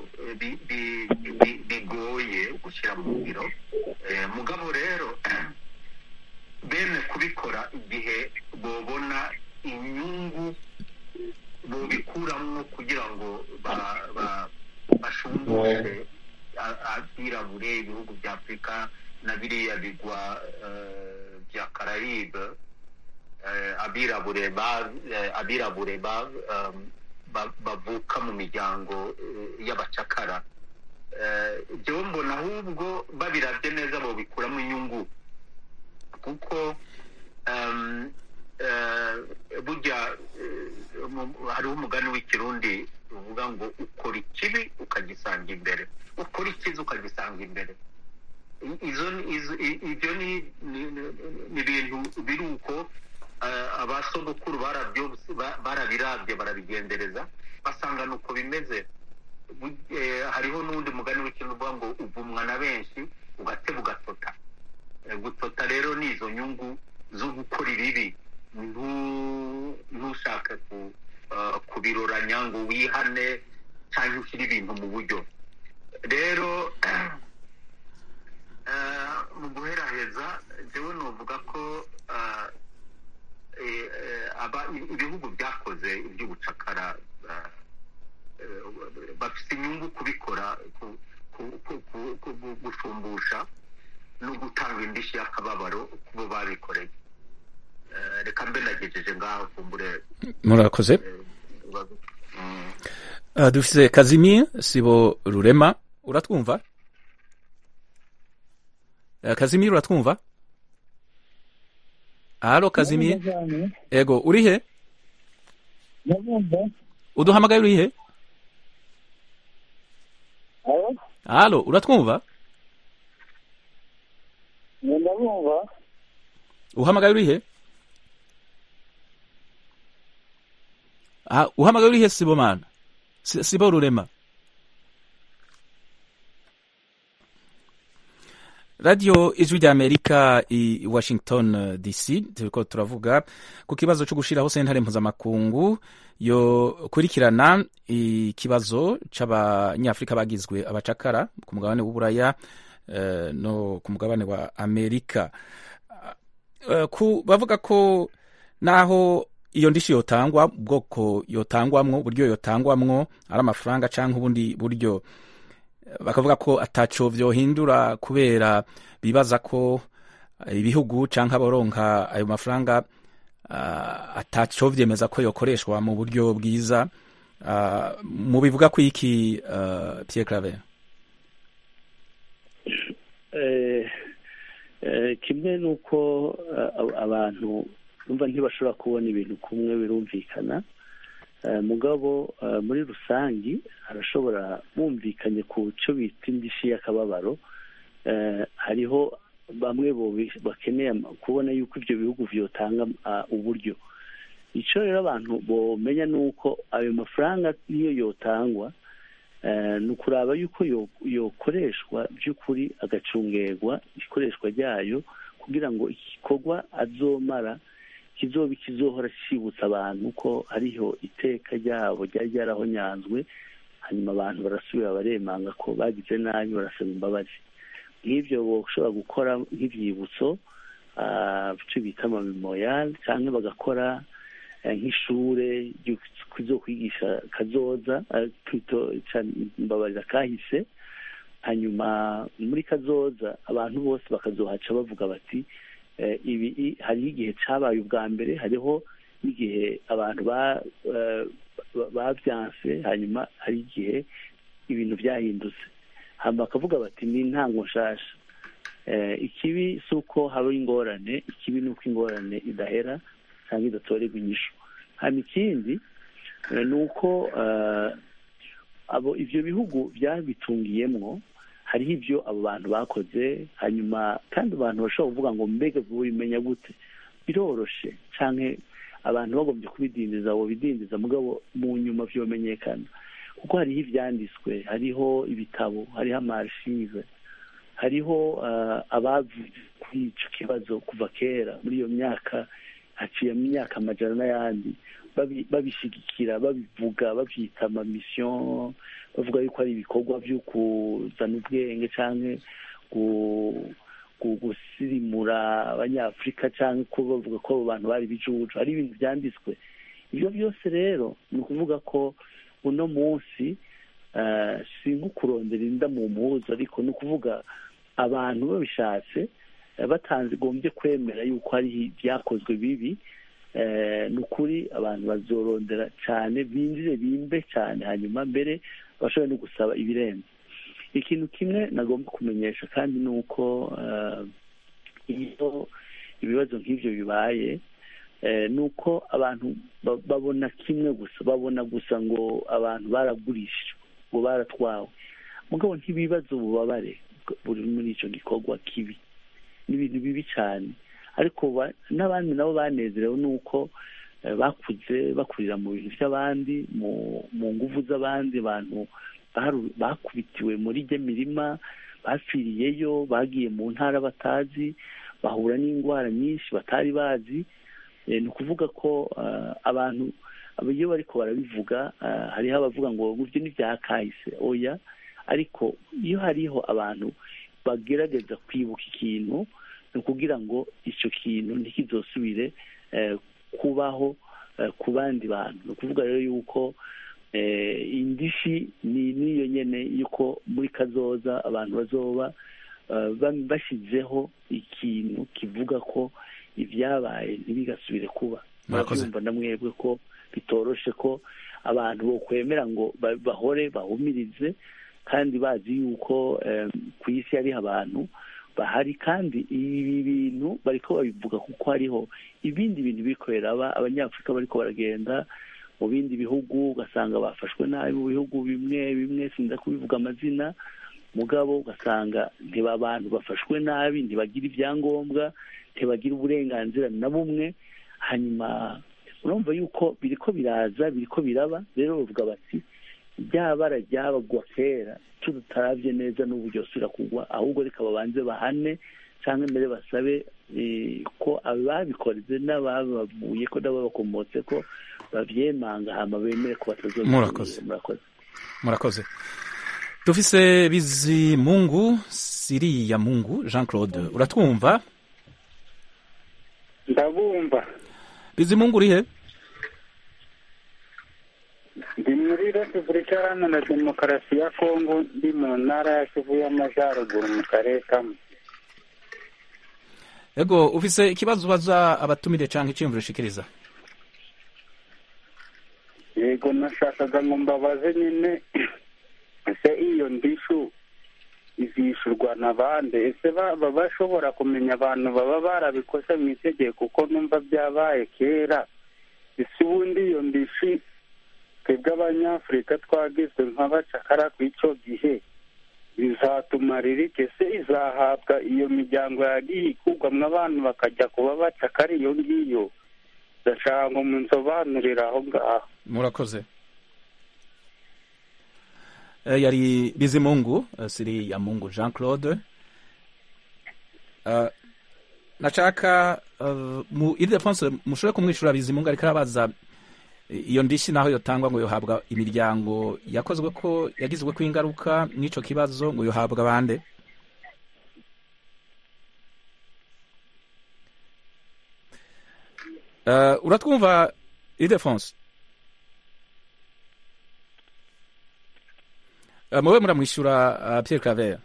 bigoye gushyira mu ngiro mugabo rero bene kubikora igihe bobona inyungu bobikuramo kugira ngo bashungure abirabure ibihugu bya afurika na biriya bigwa bya karayibe abirabure abirabure bavuka mu miryango y'abacakara ibyo mbona ahubwo babirabye neza bobikuramo inyungu kuko um, eh, burya eh, mu- hariho umugani w'ikirundi uvuga ngo ukora ikibi ukagisanga imbere ukora icyiza ukagisanga imbere I- izo ni- izo- i- ibyo ni ni- ni- ni ibintu biri uko eh, abasogokuru barabyo- ba- barabirabye barabigendereza basanga ni uko bimeze Bu- eh, hariho n'undi mugani w'ikintu uvuga ngo uvumwa na benshi ugateba ugatota Eh, gutota rero ni izo nyungu zo gukora ibibi ntu- ntushake ku- eh, kubiroranya ngo wihane cyangwa ushyire ibintu mu buryo rero eh, mu guheraheza njyewe nuvuga ko eh, eh, eh, aba- ibihugu byakoze iby'ubucakara eh, eh, bafite inyungu kubikora ku- ku- ku- ku- ku- gushumbusha no gutanga indishyi y'akababaro ku bo babikoreye Eh, reka mbe nagejeje ngaho kumbure murakoze Mm. Uh, dufise kazimir sibo rurema uratwumva uh, kazimir uratwumva alo kazimir ego urihe ndabumva uduhamagaye urihe alo alo uratwumva ndabumva uhamagaye urihe Ah, uhamagaye urihe sibo mana Si- sibo rurema radio ijwi rya amerika i washington eh, dc turiko turavuga ku kibazo cyo gushiraho sentare mpuzamakungu yo kurikirana ikibazo c'abanyafrika bagizwe abacakara ku mugabane w'uburaya eh, no ku mugabane wa amerika Eh, ku bavuga ko naho iyo ndishi yotangwa ubwoko yotangwamwo uburyo yotangwamwo ari amafaranga canke ubundi buryo eh, bakavuga ko ataco vyohindura kubera bibaza ko eh, ibihugu canke abaronka ayo mafaranga uh, ataco vyemeza ko yokoreshwa mu buryo bwiza uh, mu bivuga ko iki uh, Pierre Claver Eh, eh, kimwe nuko eh, abantu numva ntibashobora kubona ibintu kumwe birumvikana Eh, mugabo eh, muri rusangi arashobora bumvikanye ku cyo bita indishi y'akababaro Eh, hariho bamwe bobi- bakeneye ama- kubona yuko ibyo bihugu vyotanga ah, uburyo icyo rero abantu bomenya ni uko ayo mafaranga niyo yotangwa eh, ni ukuraba yuko yo- yokoreshwa by'ukuri agacungerwa ikoreshwa ryayo kugira ngo igikorwa azomara kizoba kizohora cyibutsa abantu ko hariho iteka ryabo ryari ryarahonyanzwe hanyuma abantu barasubira baremanga ko bagize nabi barasaba imbabazi nk'ibyo bashobora gukora nk'ibyibutso ah, icyo bita amamemorial cyangwa bagakora eh, nk'ishure ryo kwigisha kazoza eh, kwito- ca- mbabarira kahise hanyuma muri kazoza abantu bose bakazohaca bavuga bati eh, ibi i- hariho igihe cabaye ubwa mbere hariho n'igihe abantu ba- eh, ba- bavyanse hanyuma hari igihe ibintu vyahindutse hama bakavuga bati ni intango nshasha Eh, ikibi si uko haba ingorane ikibi ni uko ingorane idahera cyangwa idatorerwa inyishu hanyuma ikindi eh, ni uko eh, abo ivyo bihugu byabitungiyemwo hariho ibyo abo bantu bakoze hanyuma kandi abantu bashobora kuvuga ngo mbega bimenya gute biroroshe canke abantu bagombye kubidindiza abo bidindiza mugabo mu nyuma vyomenyekana kuko hariho ivyanditswe hariho ibitabo hariho amarchive hariho uh, abavuze kuri ico kibazo kuva kera muri iyo myaka haciye mu myaka amajana n'ayandi babi- babishigikira babivuga bavyita amamisiyo bavuga yuko ari ibikorwa vyo kuzana ubwenge canke gu- gu- gusirimura abanyafurika canke ko bavuga ko abo bantu bari bijuju hari ibintu vyanditswe ivyo byose rero ni ukuvuga ko uno munsi eh, si nko kurondera inda mu mpuzu ariko ni ukuvuga abantu babishatse eh, batanze gombye kwemera yuko hariho ibyakozwe bibi eh, ni ukuri abantu bazorondera cyane binjire bimbe cyane hanyuma mbere bashobore no gusaba ibirenze ikintu kimwe nagomba kumenyesha kandi ni uko eh, iyo ibibazo nk'ibyo bibaye ni uko abantu babona kimwe gusa babona gusa ngo abantu baragurishijwe ngo baratwawe mugabo ntibibaza ububabare buri muri icyo gikorwa kibi ni ibintu bibi cyane ariko n'abandi nabo banezerewe ni uko bakuze bakurira mu bintu by'abandi mu nguvu z'abandi bantu bakubitiwe muri ijya mirima bapfiriyeyo bagiye mu ntara batazi bahura n'indwara nyinshi batari bazi ni ukuvuga ko abantu iyo bariko barabivuga hariho abavuga ngo buryo ntibyakahise oya ariko iyo hariho abantu bagerageza kwibuka ikintu ni ukugira ngo icyo kintu ntikizosubire kubaho ku bandi bantu ni ukuvuga rero yuko indishi ni n'iyo nyine yuko muri kazoza abantu bazoba bashyizeho ikintu kivuga ko ibyabaye ntibigasubire kuba murabyumva na mwebwe ko bitoroshe ko abantu bokwemera ngo bahore bahumirize kandi bazi yuko ku isi hariho abantu bahari kandi ibi bintu bariko babivuga kuko hariho ibindi bintu bikorera abanyafurika bariko baragenda mu bindi bihugu ugasanga bafashwe nabi mu bihugu bimwe bimwe sinza kubivuga amazina mugabo ugasanga ntiba abantu bafashwe nabi ntibagira ibyangombwa ntibagira uburenganzira na bumwe hanyuma urumva yuko biriko biraza biriko biraba rero bavuga bati ryabara ryabagwa kera tutarabye neza n'ubu ryosubira kugwa ahubwo reka babanze bahane cyangwa mbere basabe ko ababikoreze n'ababavuye ko n'ababakomotse ko babyemanga hama bemere ko batazongera murakoze murakoze murakoze dufise bizimungu siriya mungu jean claude uratwumva ndabumva bizimungu urihe ndi muri repubulika iharanira demokarasi ya kongo ndi mu ntara ya kivu y'amajyaruguru mu karere kamwe ego ufise ikibazo ubaza abatumire cyangwa icyiyumviro ushikiriza yego nashakaga ngo mbabaze nyine ese iyo ndishu izishyurwa na bande ese baba bashobora kumenya abantu baba barabikoze mu itegeko kuko numva byabaye kera ese ubundi iyo ndishi twebwe abanyafurika twagizwe nk'abacakara ku icyo gihe bizatumarira iki ese izahabwa iyo miryango yagiye ikugwamo abantu bakajya kuba bacakara iyo ngiyo ndashaka ngo munsobanurire aho ngaho murakoze Eh, yari bizimungu eh, siri ya mungu jean claude Eh, nashaka eh, mu idefonse mushobore kumwishyura bizimungu ariko arabaza eh, iyo ndishi naho yotangwa ngo yohabwa imiryango yakozwe ko yagizwe ko ingaruka n'ico kibazo ngo yohabwa bande Eh, uratwumva idefonse Uh, muwe muramwishyura uh, Pierre Claver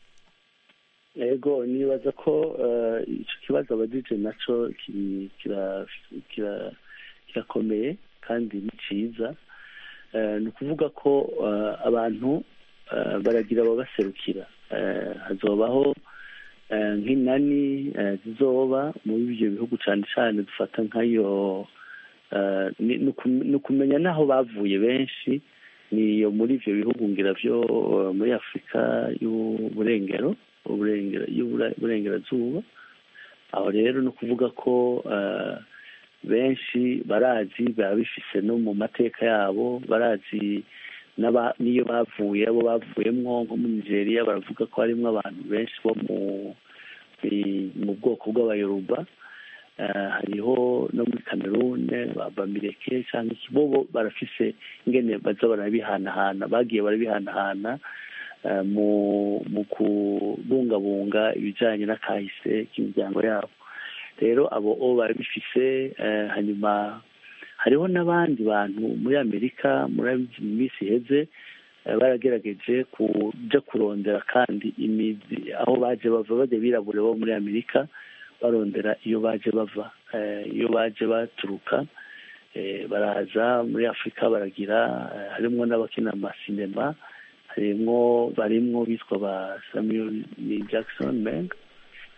yego nibaza ko eh, icyo kibazo abajije nacyo kiri- kira- kira- kirakomeye kandi ni cyiza Eh, ni ukuvuga ko eh, abantu eh, baragira ababaserukira Eh, hazobaho eh, nk'inani eh, zizoba muri ibyo bihugu cyane cyane dufata nk'ayo eh, ni ni ukum- ni ukumenya n'aho bavuye benshi niyo muri ibyo bihugu ngira byo eh, muri afurika y'uburengero uburengera- y'ubura- y'uburengerazuba aho rero ni ukuvuga ko eh, benshi barazi biba bifise no mu mateka yabo barazi n'aba- n'iyo bavuye abo bavuyemwo nko muri nigeria baravuga ko harimo abantu benshi bo mu i- mu bwoko bw'abayoruba Eh, hariho no muri kamerune bamireke cyangwa iki bobo barafise ingene baza barabihanahana bagiye barabihanahana eh, mu mu kubungabunga ibijyanye n'akahise k'imiryango yabo rero abo o barabifise eh, hanyuma hariho n'abandi bantu muri amerika muri mu minsi iheze eh, baragerageje kuja kurondera kandi imizi aho baje bava bajya birabure bo muri amerika barondera iyo baje bava eh, iyo baje baturuka eh, baraza muri afurika baragira eh, harimwo n'abakina amasinema harimwo barimwo bitwa ba samuel L. jackson meng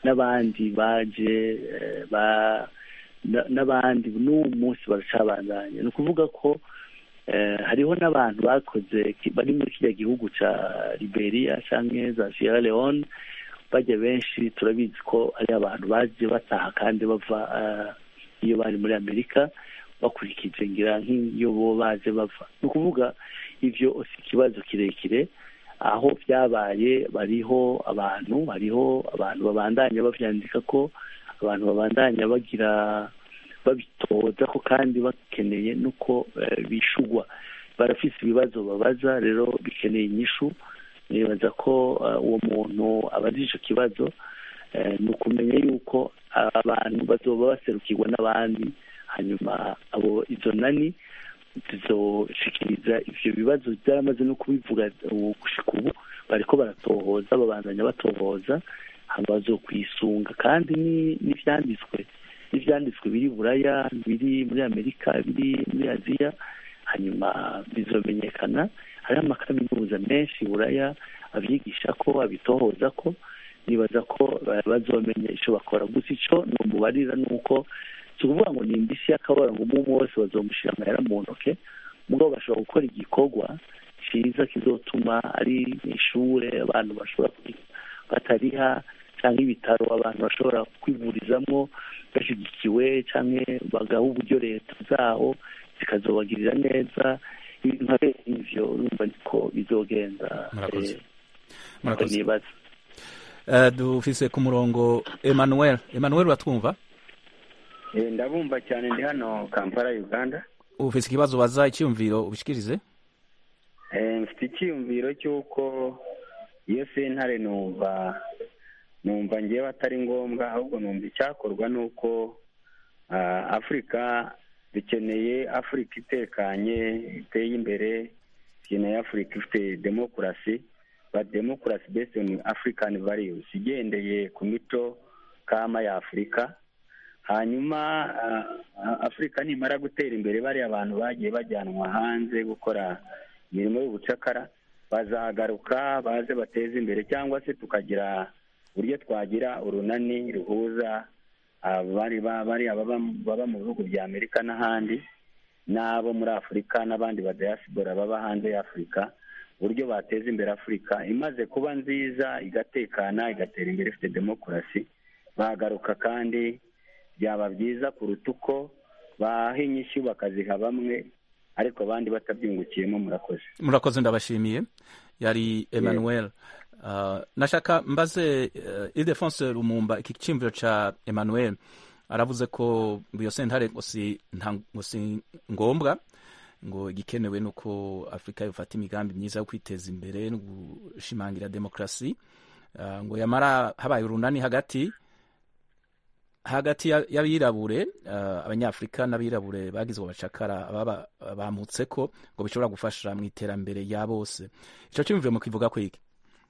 n'abandi baje eh, ba na- n'abandi n'uwo munsi baracabandanya ni ukuvuga ko eh, hariho n'abantu bakoze ki- bari muri kiriya gihugu ca liberia canke za sierra leone bajya benshi turabizi ko ari abantu baje bataha kandi bava eh, iyo bari muri amerika bakurikije ngira nk'iyo bo baje bava ni ukuvuga ivyo si ikibazo kirekire aho byabaye bariho abantu hariho abantu babandanya bavyandika ko abantu babandanya bagira babitoza ko kandi bakeneye nuko eh, bishugwa barafise ibibazo babaza rero bikeneye inyishu nibaza ko eh, uwo muntu abaza ico kibazo eh, ni ukumenya yuko abantu bazoba baserukirwa n'abandi hanyuma abo izo nani zizoshikiriza ivyo bibazo byaramaze no kubivuga ubu gushika ubu bariko baratohoza babandanya batohoza hama bazokwisunga kandi ni- n'ivyanditswe n'ivyanditswe biri buraya biri muri amerika biri muri aziya hanyuma bizomenyekana hariho amakaminuza menshi buraya avyigisha ko abitohoza ko nibaza ko ba- bazomenya ico bakora gusa ico nomubarira ni uko si ukuvuga ngo ni indishyi y'akabara ngo umwe umwe wese bazomushira amahera mu ntoke mugabo bashobora gukora igikorwa ciza kizotuma ari ishure abantu bashobora kwiga batariha cyangwa ibitaro abantu bashobora kwivurizamo bashyigikiwe cyangwa bagaha uburyo leta zaho zikazobagirira neza ibintu nka bene ivyo urumva niko bizogenda Murakoze. eh, Murakoze. nibaza Eh, dufise ku murongo emmanuel emmanuel uratwumva Eh, ndabumva cyane ndi hano kampala uganda ufise ikibazo baza icyumviro ubishikirize Eh, mfite icyiyumviro cy'uko iyo sentare numva numva ngewe atari ngombwa ahubwo numva icyakorwa ni uko ah, afurika dukeneye afurika itekanye iteye imbere dukeneye afurika ifite demokarasi but demokarasi based on african values igendeye ku mico kama ya afurika hanyuma ah, ah, afurika nimara gutera imbere bariya abantu bagiye bajyanwa hanze gukora imirimo y'ubucakara bazagaruka baze bateze imbere cyangwa se tukagira uburyo twagira urunani ruhuza abari ba- bariya baba baba mu bihugu bya amerika n'ahandi n'abo muri afurika n'abandi ba diaspora baba hanze ya afurika uburyo bateza imbere afurika imaze kuba nziza igatekana igatera imbere ifite demokarasi bagaruka kandi byaba byiza kuruta uko baha inyishyu bakaziha bamwe ariko abandi batabyungukiyemo murakoze murakoze ndabashimiye yari emmanuel uh, nashaka mbaze uh, ildefonse lumumba iki cyumviro ca emmanuel aravuze ko ngo iyo sentare ngo si nta- ngo si ngombwa ngo igikenewe nuko afurika yofata imigambi myiza yo kwiteza imbere no gushimangira demokrasi uh, ngo yamara habaye urunani hagati hagati ya- y'abirabure uh, abanyafurika n'abirabure bagizwe abacakara baba bamutse ko ngo bishobora gufasha mu iterambere ya bose ico cyumviro mu kivuga ko iki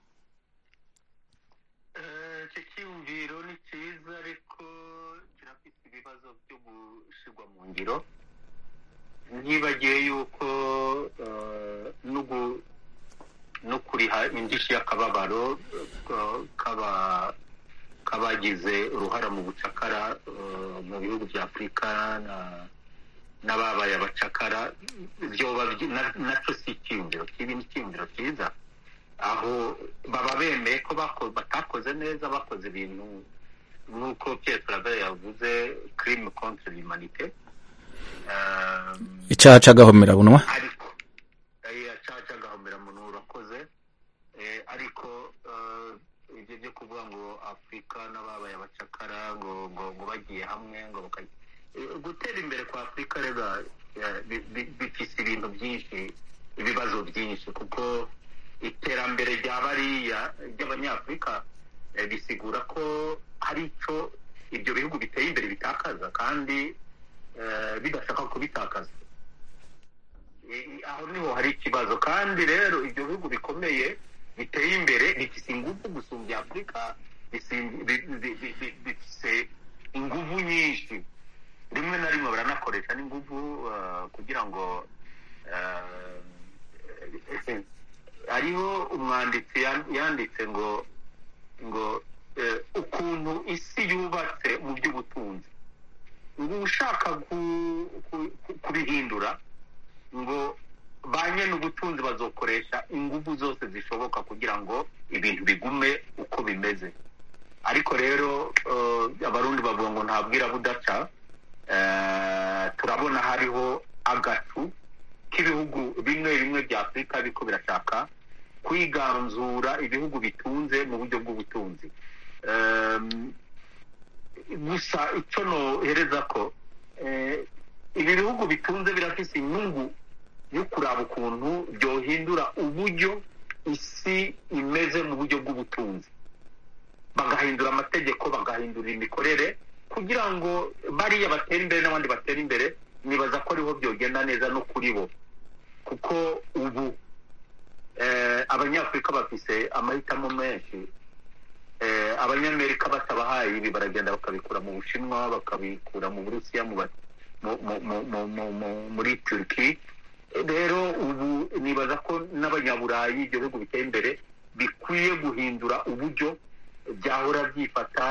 icyo cyiyumviro ni cyiza ariko kirafite ibibazo byo gushyirwa mu ngiro ntibagiye yuko eh, no gu- no kuriha indishyi y'akababaro eh, k'aba- k'abagize uruhara mu bucakara eh, mu bihugu bya afurika na- n'ababaye abacakara byoba byi- na- nacyo si icyiyumviro kibi ni icyiyumviro cyiza aho baba bemeye ko bako- batakoze neza bakoze ibintu nk'uko Pierre Claver yavuze crime contre l'humanité Um, icaha c'agahomerabunwa ariko eh, acaca agahomera muntu urakoze Eh, ariko eh, ibyo byo kuvuga ngo afurika n'ababaye abacakara ngo ngo ngo bagiye hamwe ngo baka- Eh, gutera imbere kwa afurika rega eh, bi- bi- bifise ibintu byinshi ibibazo byinshi kuko iterambere rya bariya ry'abanyafurika eh, bisigura ko hari icyo ibyo bihugu biteye imbere bitakaza kandi eh, bidashaka kubitakaza Eh, aho niho hari ikibazo kandi rero ibyo bihugu bikomeye biteye imbere bifise ingufu gusumbya afurika bisim- bi- bi- bi- bi- bifise ingufu nyinshi rimwe na rimwe baranakoresha n'ingufu eh, kugira ngo eh, hariho umwanditsi yan- yanditse ngo ngo eh, ukuntu isi yubatse mu by'ubutunzi ngo ushaka ku- ku- ku- kubihindura ngo ba nyene ubutunzi bazokoresha ingufu zose zishoboka kugira ngo ibintu bigume uko bimeze ariko rero eh, abarundi bavuga ngo ntabwira budaca eh, turabona hariho agatu k'ibihugu bimwe bimwe bya afurika biriko birashaka kwiganzura ibihugu bitunze mu buryo bw'ubutunzi Em, gusa icyo nohereza ko eh, ibi bihugu bitunze birafise inyungu yo kuraba ukuntu byohindura uburyo isi imeze mu buryo bw'ubutunzi bagahindura amategeko bagahindura imikorere kugira ngo bariya batera imbere n'abandi batera imbere nibaza ko ariho byogenda neza no kuri bo kuko ubu eh, abanyafurika bafise amahitamo menshi eh, abanyamerika batabahaye ibi baragenda bakabikura mu bushinwa bakabikura mu burusiya mu ba- mu- mu- mu- mu- mu- mu- muri turki rero ubu nibaza ko n'abanyaburayi ibyo bihugu biteye imbere bikwiye guhindura uburyo byahora byifata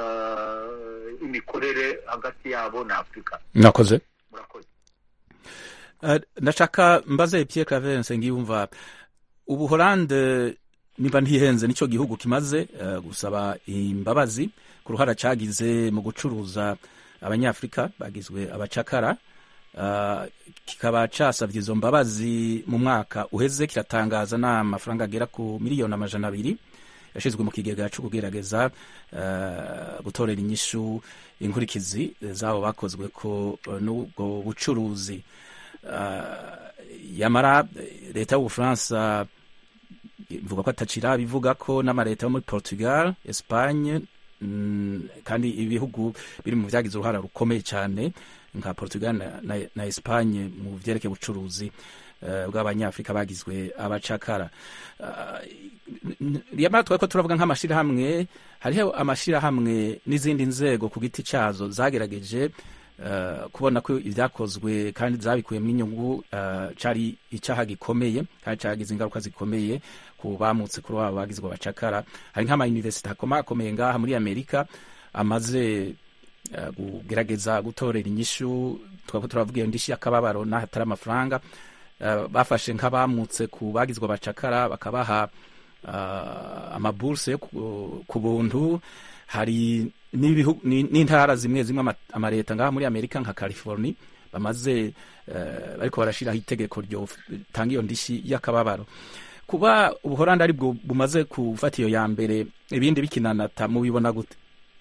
eh, imikorere hagati yabo na afurika mwakoze murakoze Uh, ndashaka mbaze Pierre Claver Nsengiyumva ubuholande niba ntihenze nicyo gihugu kimaze uh, gusaba imbabazi ku ruhara cagize mu gucuruza abanyafrika bagizwe abacakara uh, kikaba casavye izo mbabazi mu mwaka uheze kiratangaza n'amafaranga agera ku miliyoni amajana abiri yashizwe mu kigega co kugerageza uh, gutorera inyishu inkurikizi zabo bakozwe ko uh, n'ubwo bucuruzi uh, yamara leta y'ubufaransa ivuga ko atacira bivuga ko n'amaleta yo muri portugal espagne mm, kandi ibihugu biri mu vyagize uruhara rukomeye cyane nka portugal na, na, na espagne mu vyerekeye ubucuruzi uh, bw'abanyafrika bagizwe abacakara uh, yamara twari ko turavuga nk'amashirahamwe hariho amashirahamwe n'izindi nzego ku giti cazo zagerageje Uh, kubona ko ibyakozwe kandi zabikuyemo inyungu uh, cari icaha gikomeye kandi cagize ingaruka zikomeye ku bamutse kuri wabo bagizwe abacakara hari nk'amayuniversite akomakomeye ngaha muri amerika amaze uh, kugerageza gutorera inyishu twaba turavuga iyo ndishi y'akababaro n'ahatari amafaranga uh, bafashe nk'abamutse ku bagizwe abacakara bakabaha uh, amaburse yo ku- ku buntu hari n'ibihu- ni- n'intara zimwe zimwe ama- amaleta ngaha muri amerika nka california bamaze eh, bariko barashiraho itegeko ryotanga iyo ndishi y'akababaro kuba ubuholandi ari bwo bumaze gufata iyo ya mbere ibindi bikinanata mubibona gute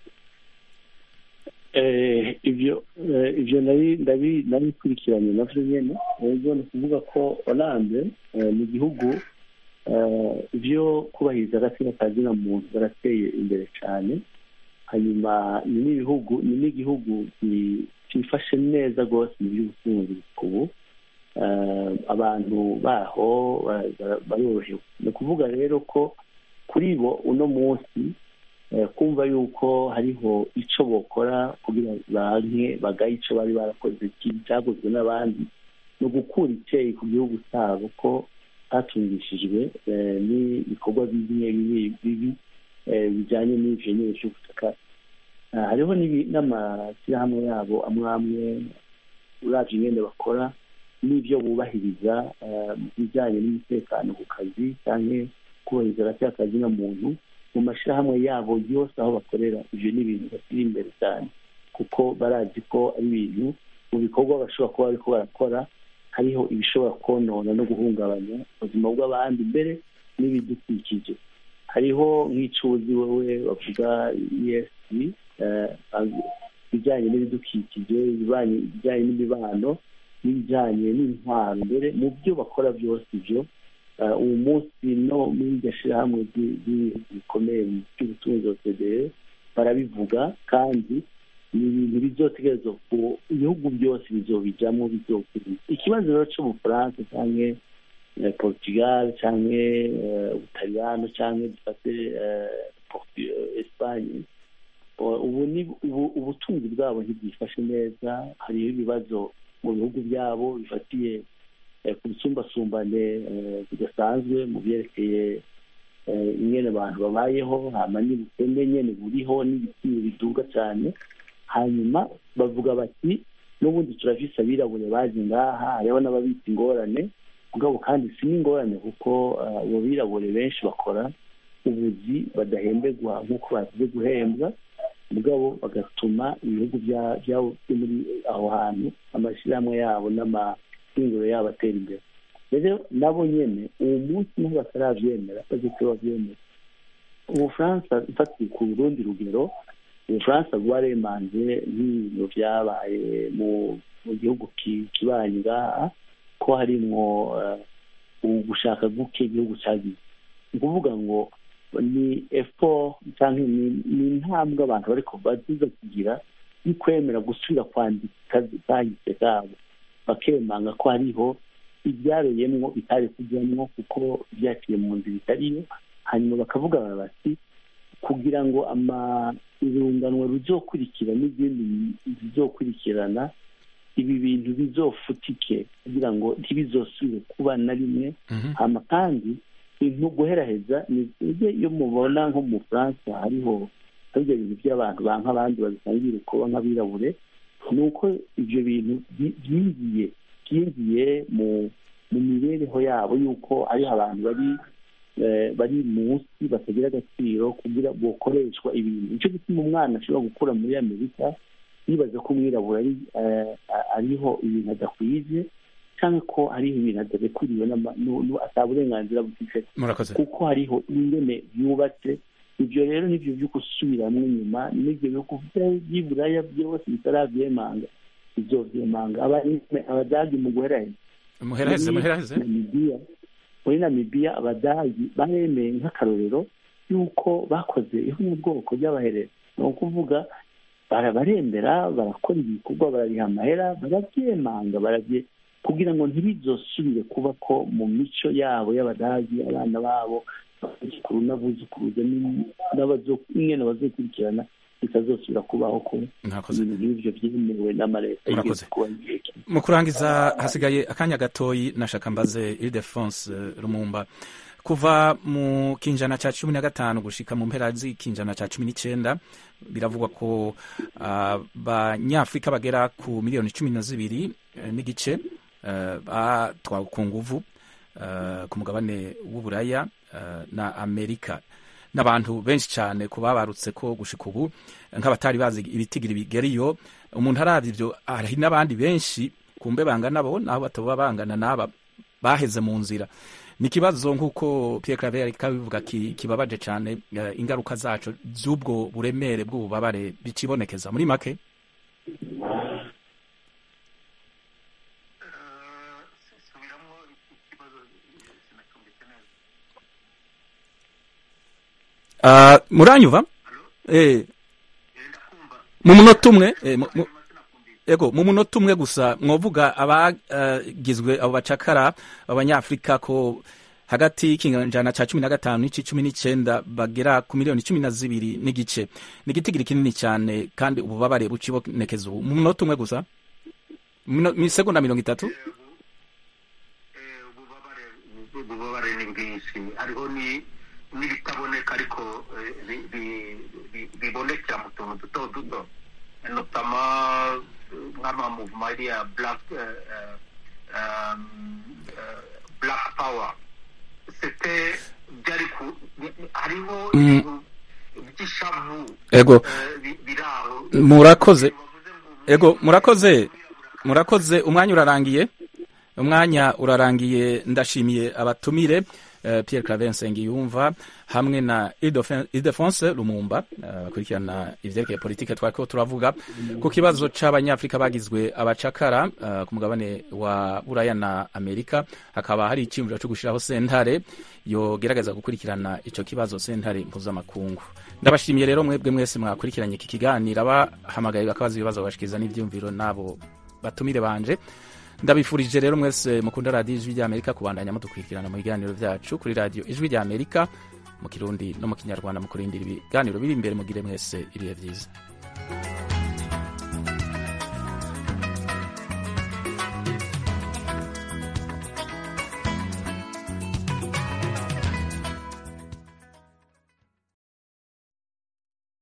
Eh, ibyo eh, ibyo ndabi- ndabi- nabikurikiranye navyo nyene ubwo ni ukuvuga ko oranje ni igihugu eh, ibyo kubahiriza agaciro ka zina muntu barateye imbere cyane hanyuma ni n'ibihugu ni n'igihugu ki- cyifashe neza rwose mu by'ubutunzi ubu Eh, abantu baho ba- ba- barorohewe ni ukuvuga rero ko kuri bo uno munsi eh, kumva yuko hariho icyo bokora kugira banke bagaye icyo bari barakoze kibi cyaguzwe n'abandi ni ugukura icyeyi ku gihugu cyabo ko hatungishijwe eh, n'ibikorwa bimwe bibi bibi eh, bijyanye n'ivyo nyine vy'ubutaka Ah, hariho n'ibi- n'amashyirahamwe yabo amwe amwe uravye ingene bakora n'ibyo bubahiriza eh, mu bijyanye n'umutekano ku kazi cyangwa kubahiriza agaciro ka zina muntu mu mashyirahamwe yabo yose aho bakorera ibyo ni ibintu bashyira imbere cyane kuko barazi ko ari ibintu mu bikorwa bashobora kuba bariko barakora hariho ibishobora konona no guhungabanya ubuzima bw'abandi mbere n'ibidukikije hariho nk'icuzi wowe bavuga esv ibijyanye n'ibidukikije ibijyanye ibijyanye n'imibano n'ibijyanye n'intwaro mbere mu byo bakora byose ibyo eh, uwo munsi no muri iryo shyirahamwe ry'i- ry'ibihugu bikomeye mu by'ubutunzi OCDE barabivuga kandi ni ibintu bizotegerezwa ku ibihugu byose bizobijamo bizokuriza ikibazo rero cy'ubufaransa cyangwa eh, portugal cyangwa eh, ubutaliyano cyangwa dufate eh, Portu- eh, espagne Uh, ubu ni ubu- ubutunzi bwabo ntibwifashe neza hariho ibibazo mu bihugu byabo bifatiye eh, ku busumbasumbane eh, budasanzwe mu byerekeye ingene abantu babayeho hama n'ubukene nyene buriho n'ibiciro biduga cyane hanyuma bavuga bati n'ubundi turafise abirabure baje ngaha hariho n'ababita ingorane mugabo kandi si n'ingorane kuko abo birabure benshi bakora ubuzi badahemberwa nk'uko bazize guhembwa mugabo bagatuma ibihugu byabo muri aho hantu amashyirahamwe yabo n'amahinguro yabo atera imbere rero nabo nyene uwo munsi niho bataravyemera baziko bavyemera ubufaransa ifatiye ku rundi rugero ubufaransa bwaremanze nk'ibintu vyabaye mu gihugu kibanyi ngaha ko harimwo gushaka guke igihugu cagize ni ukuvuga ngo ni effort cyangwa ni intambwe abantu bariko baziza kugira yo kwemera gusubira kwandika kahise kabo bakemanga ko hariho ibyareyemwo bitari kujyamwo kuko byaciye mu nzira itariyo hanyuma bakavuga bati kugira ngo irunganwa ruzokurikira n'izindi zizokurikirana ibi bintu bizofutike kugira ngo ntibizosubire kuba na rimwe hama kandi ibintu guheraheza iyo mubona nko mu bufaransa hariho ibyo bintu by'abantu banka abandi babisangira kuba nk'abirabure ni uko ibyo bintu byinjiye byinjiye mu mu mibereho yabo y'uko ari abantu bari bari munsi batagira agaciro kugira bukoreshwa ibintu nicyo gituma umwana ashobora gukura muri amerika yibaza ko umwirabura ariho ibintu adakwiye cyangwa ko hariho ibintu adarekuriwe ata burenganzira bufite kuko hariho ingene yubatse ibyo rero nibyo byo gusubiramo inyuma n'ibyo bihugu by'iburaya byose bitarabyemanga bizovyemanga abadagi mu guheraheza muheraheze muheraheze muri namibiya abadagi baremeye nk'akarorero y'uko bakoze ihonyabwoko ry'abahereza ni ukuvuga baremera barakora ibikorwa barariha amahera barabyemanga barabye kugira ngo ntibizosubire kuba ko mu mico yabo y'abadagi abana babo abuzukuru n'abuzukuruza n'ingene bazokurikirana bitazosubira kubaho ko ibintu nk'ibyo byemewe n'amaleta murakoze mu kurangiza hasigaye akanya gatoyi nashaka mbaze ildefonse rumumba kuva mu kinjana cya cumi na gatanu gushika mu mpera z'ikinjana cya cumi n'icyenda biravugwa ko abanyafurika bagera ku miliyoni cumi na zibiri n'igice batwawe ku nguvu ku mugabane w'uburaya na amerika n'abantu benshi cyane ku babarutse ko gushika ubu nk'abatari bazi ibitigiri bigeriyo umuntu arabye ibyo hari n'abandi benshi kumbe bangana bo naho bataba bangana n'aba baheze mu nzira ni ikibazo nk'uko Pierre Claver ariko abivuga kibabaje cyane ingaruka zacu z'ubwo buremere bw'ububabare bicibonekeza muri make muranyuva mu munota umwe ego mu munota umwe gusa mwavuga abagizwe abo bacakara abanyafurika ko hagati y'ikinjana cya cumi na gatanu n'iki cumi n'icyenda bagera ku miliyoni cumi na zibiri n'igice ni igitigiri kinini cyane kandi ububabare bucibonekeza ubu mu munota umwe gusa mu isegonda mirongo itatu ububabare ni bwinshi hariho n'ibitaboneka ariko bibonekera mu tuntu duto duto notama nk'amamuvuma ariya black black power sete byari ku hariho by'ishavu ego murakoze ego murakoze murakoze umwanya urarangiye umwanya urarangiye ndashimiye abatumire Pierre Claver Nsengiyumva hamwe na Ildefonse Lumumba bakurikirana ivyerekeye politike twariko turavuga ku kibazo c'abanyafrika bagizwe abacakara ku mugabane wa Buraya na Amerika hakaba hari iciyumviro co gushiraho sentare yogerageza gukurikirana ico kibazo sentare mpuzamakungu ndabashimiye rero mwebwe mwese mwakurikiranye iki kiganiro abahamagaye bakabaza ibibazo bashikiza n'ivyumviro nabo batumire banje ndabifurije rero mwese mukunda radiyo ijwi ry'amerika kubandanya mudukurikirana mu biganiro byacu kuri radiyo ijwi ry'amerika mu kirundi no mu kinyarwanda mu kurindira ibiganiro biri imbere mugire mwese ibihe byiza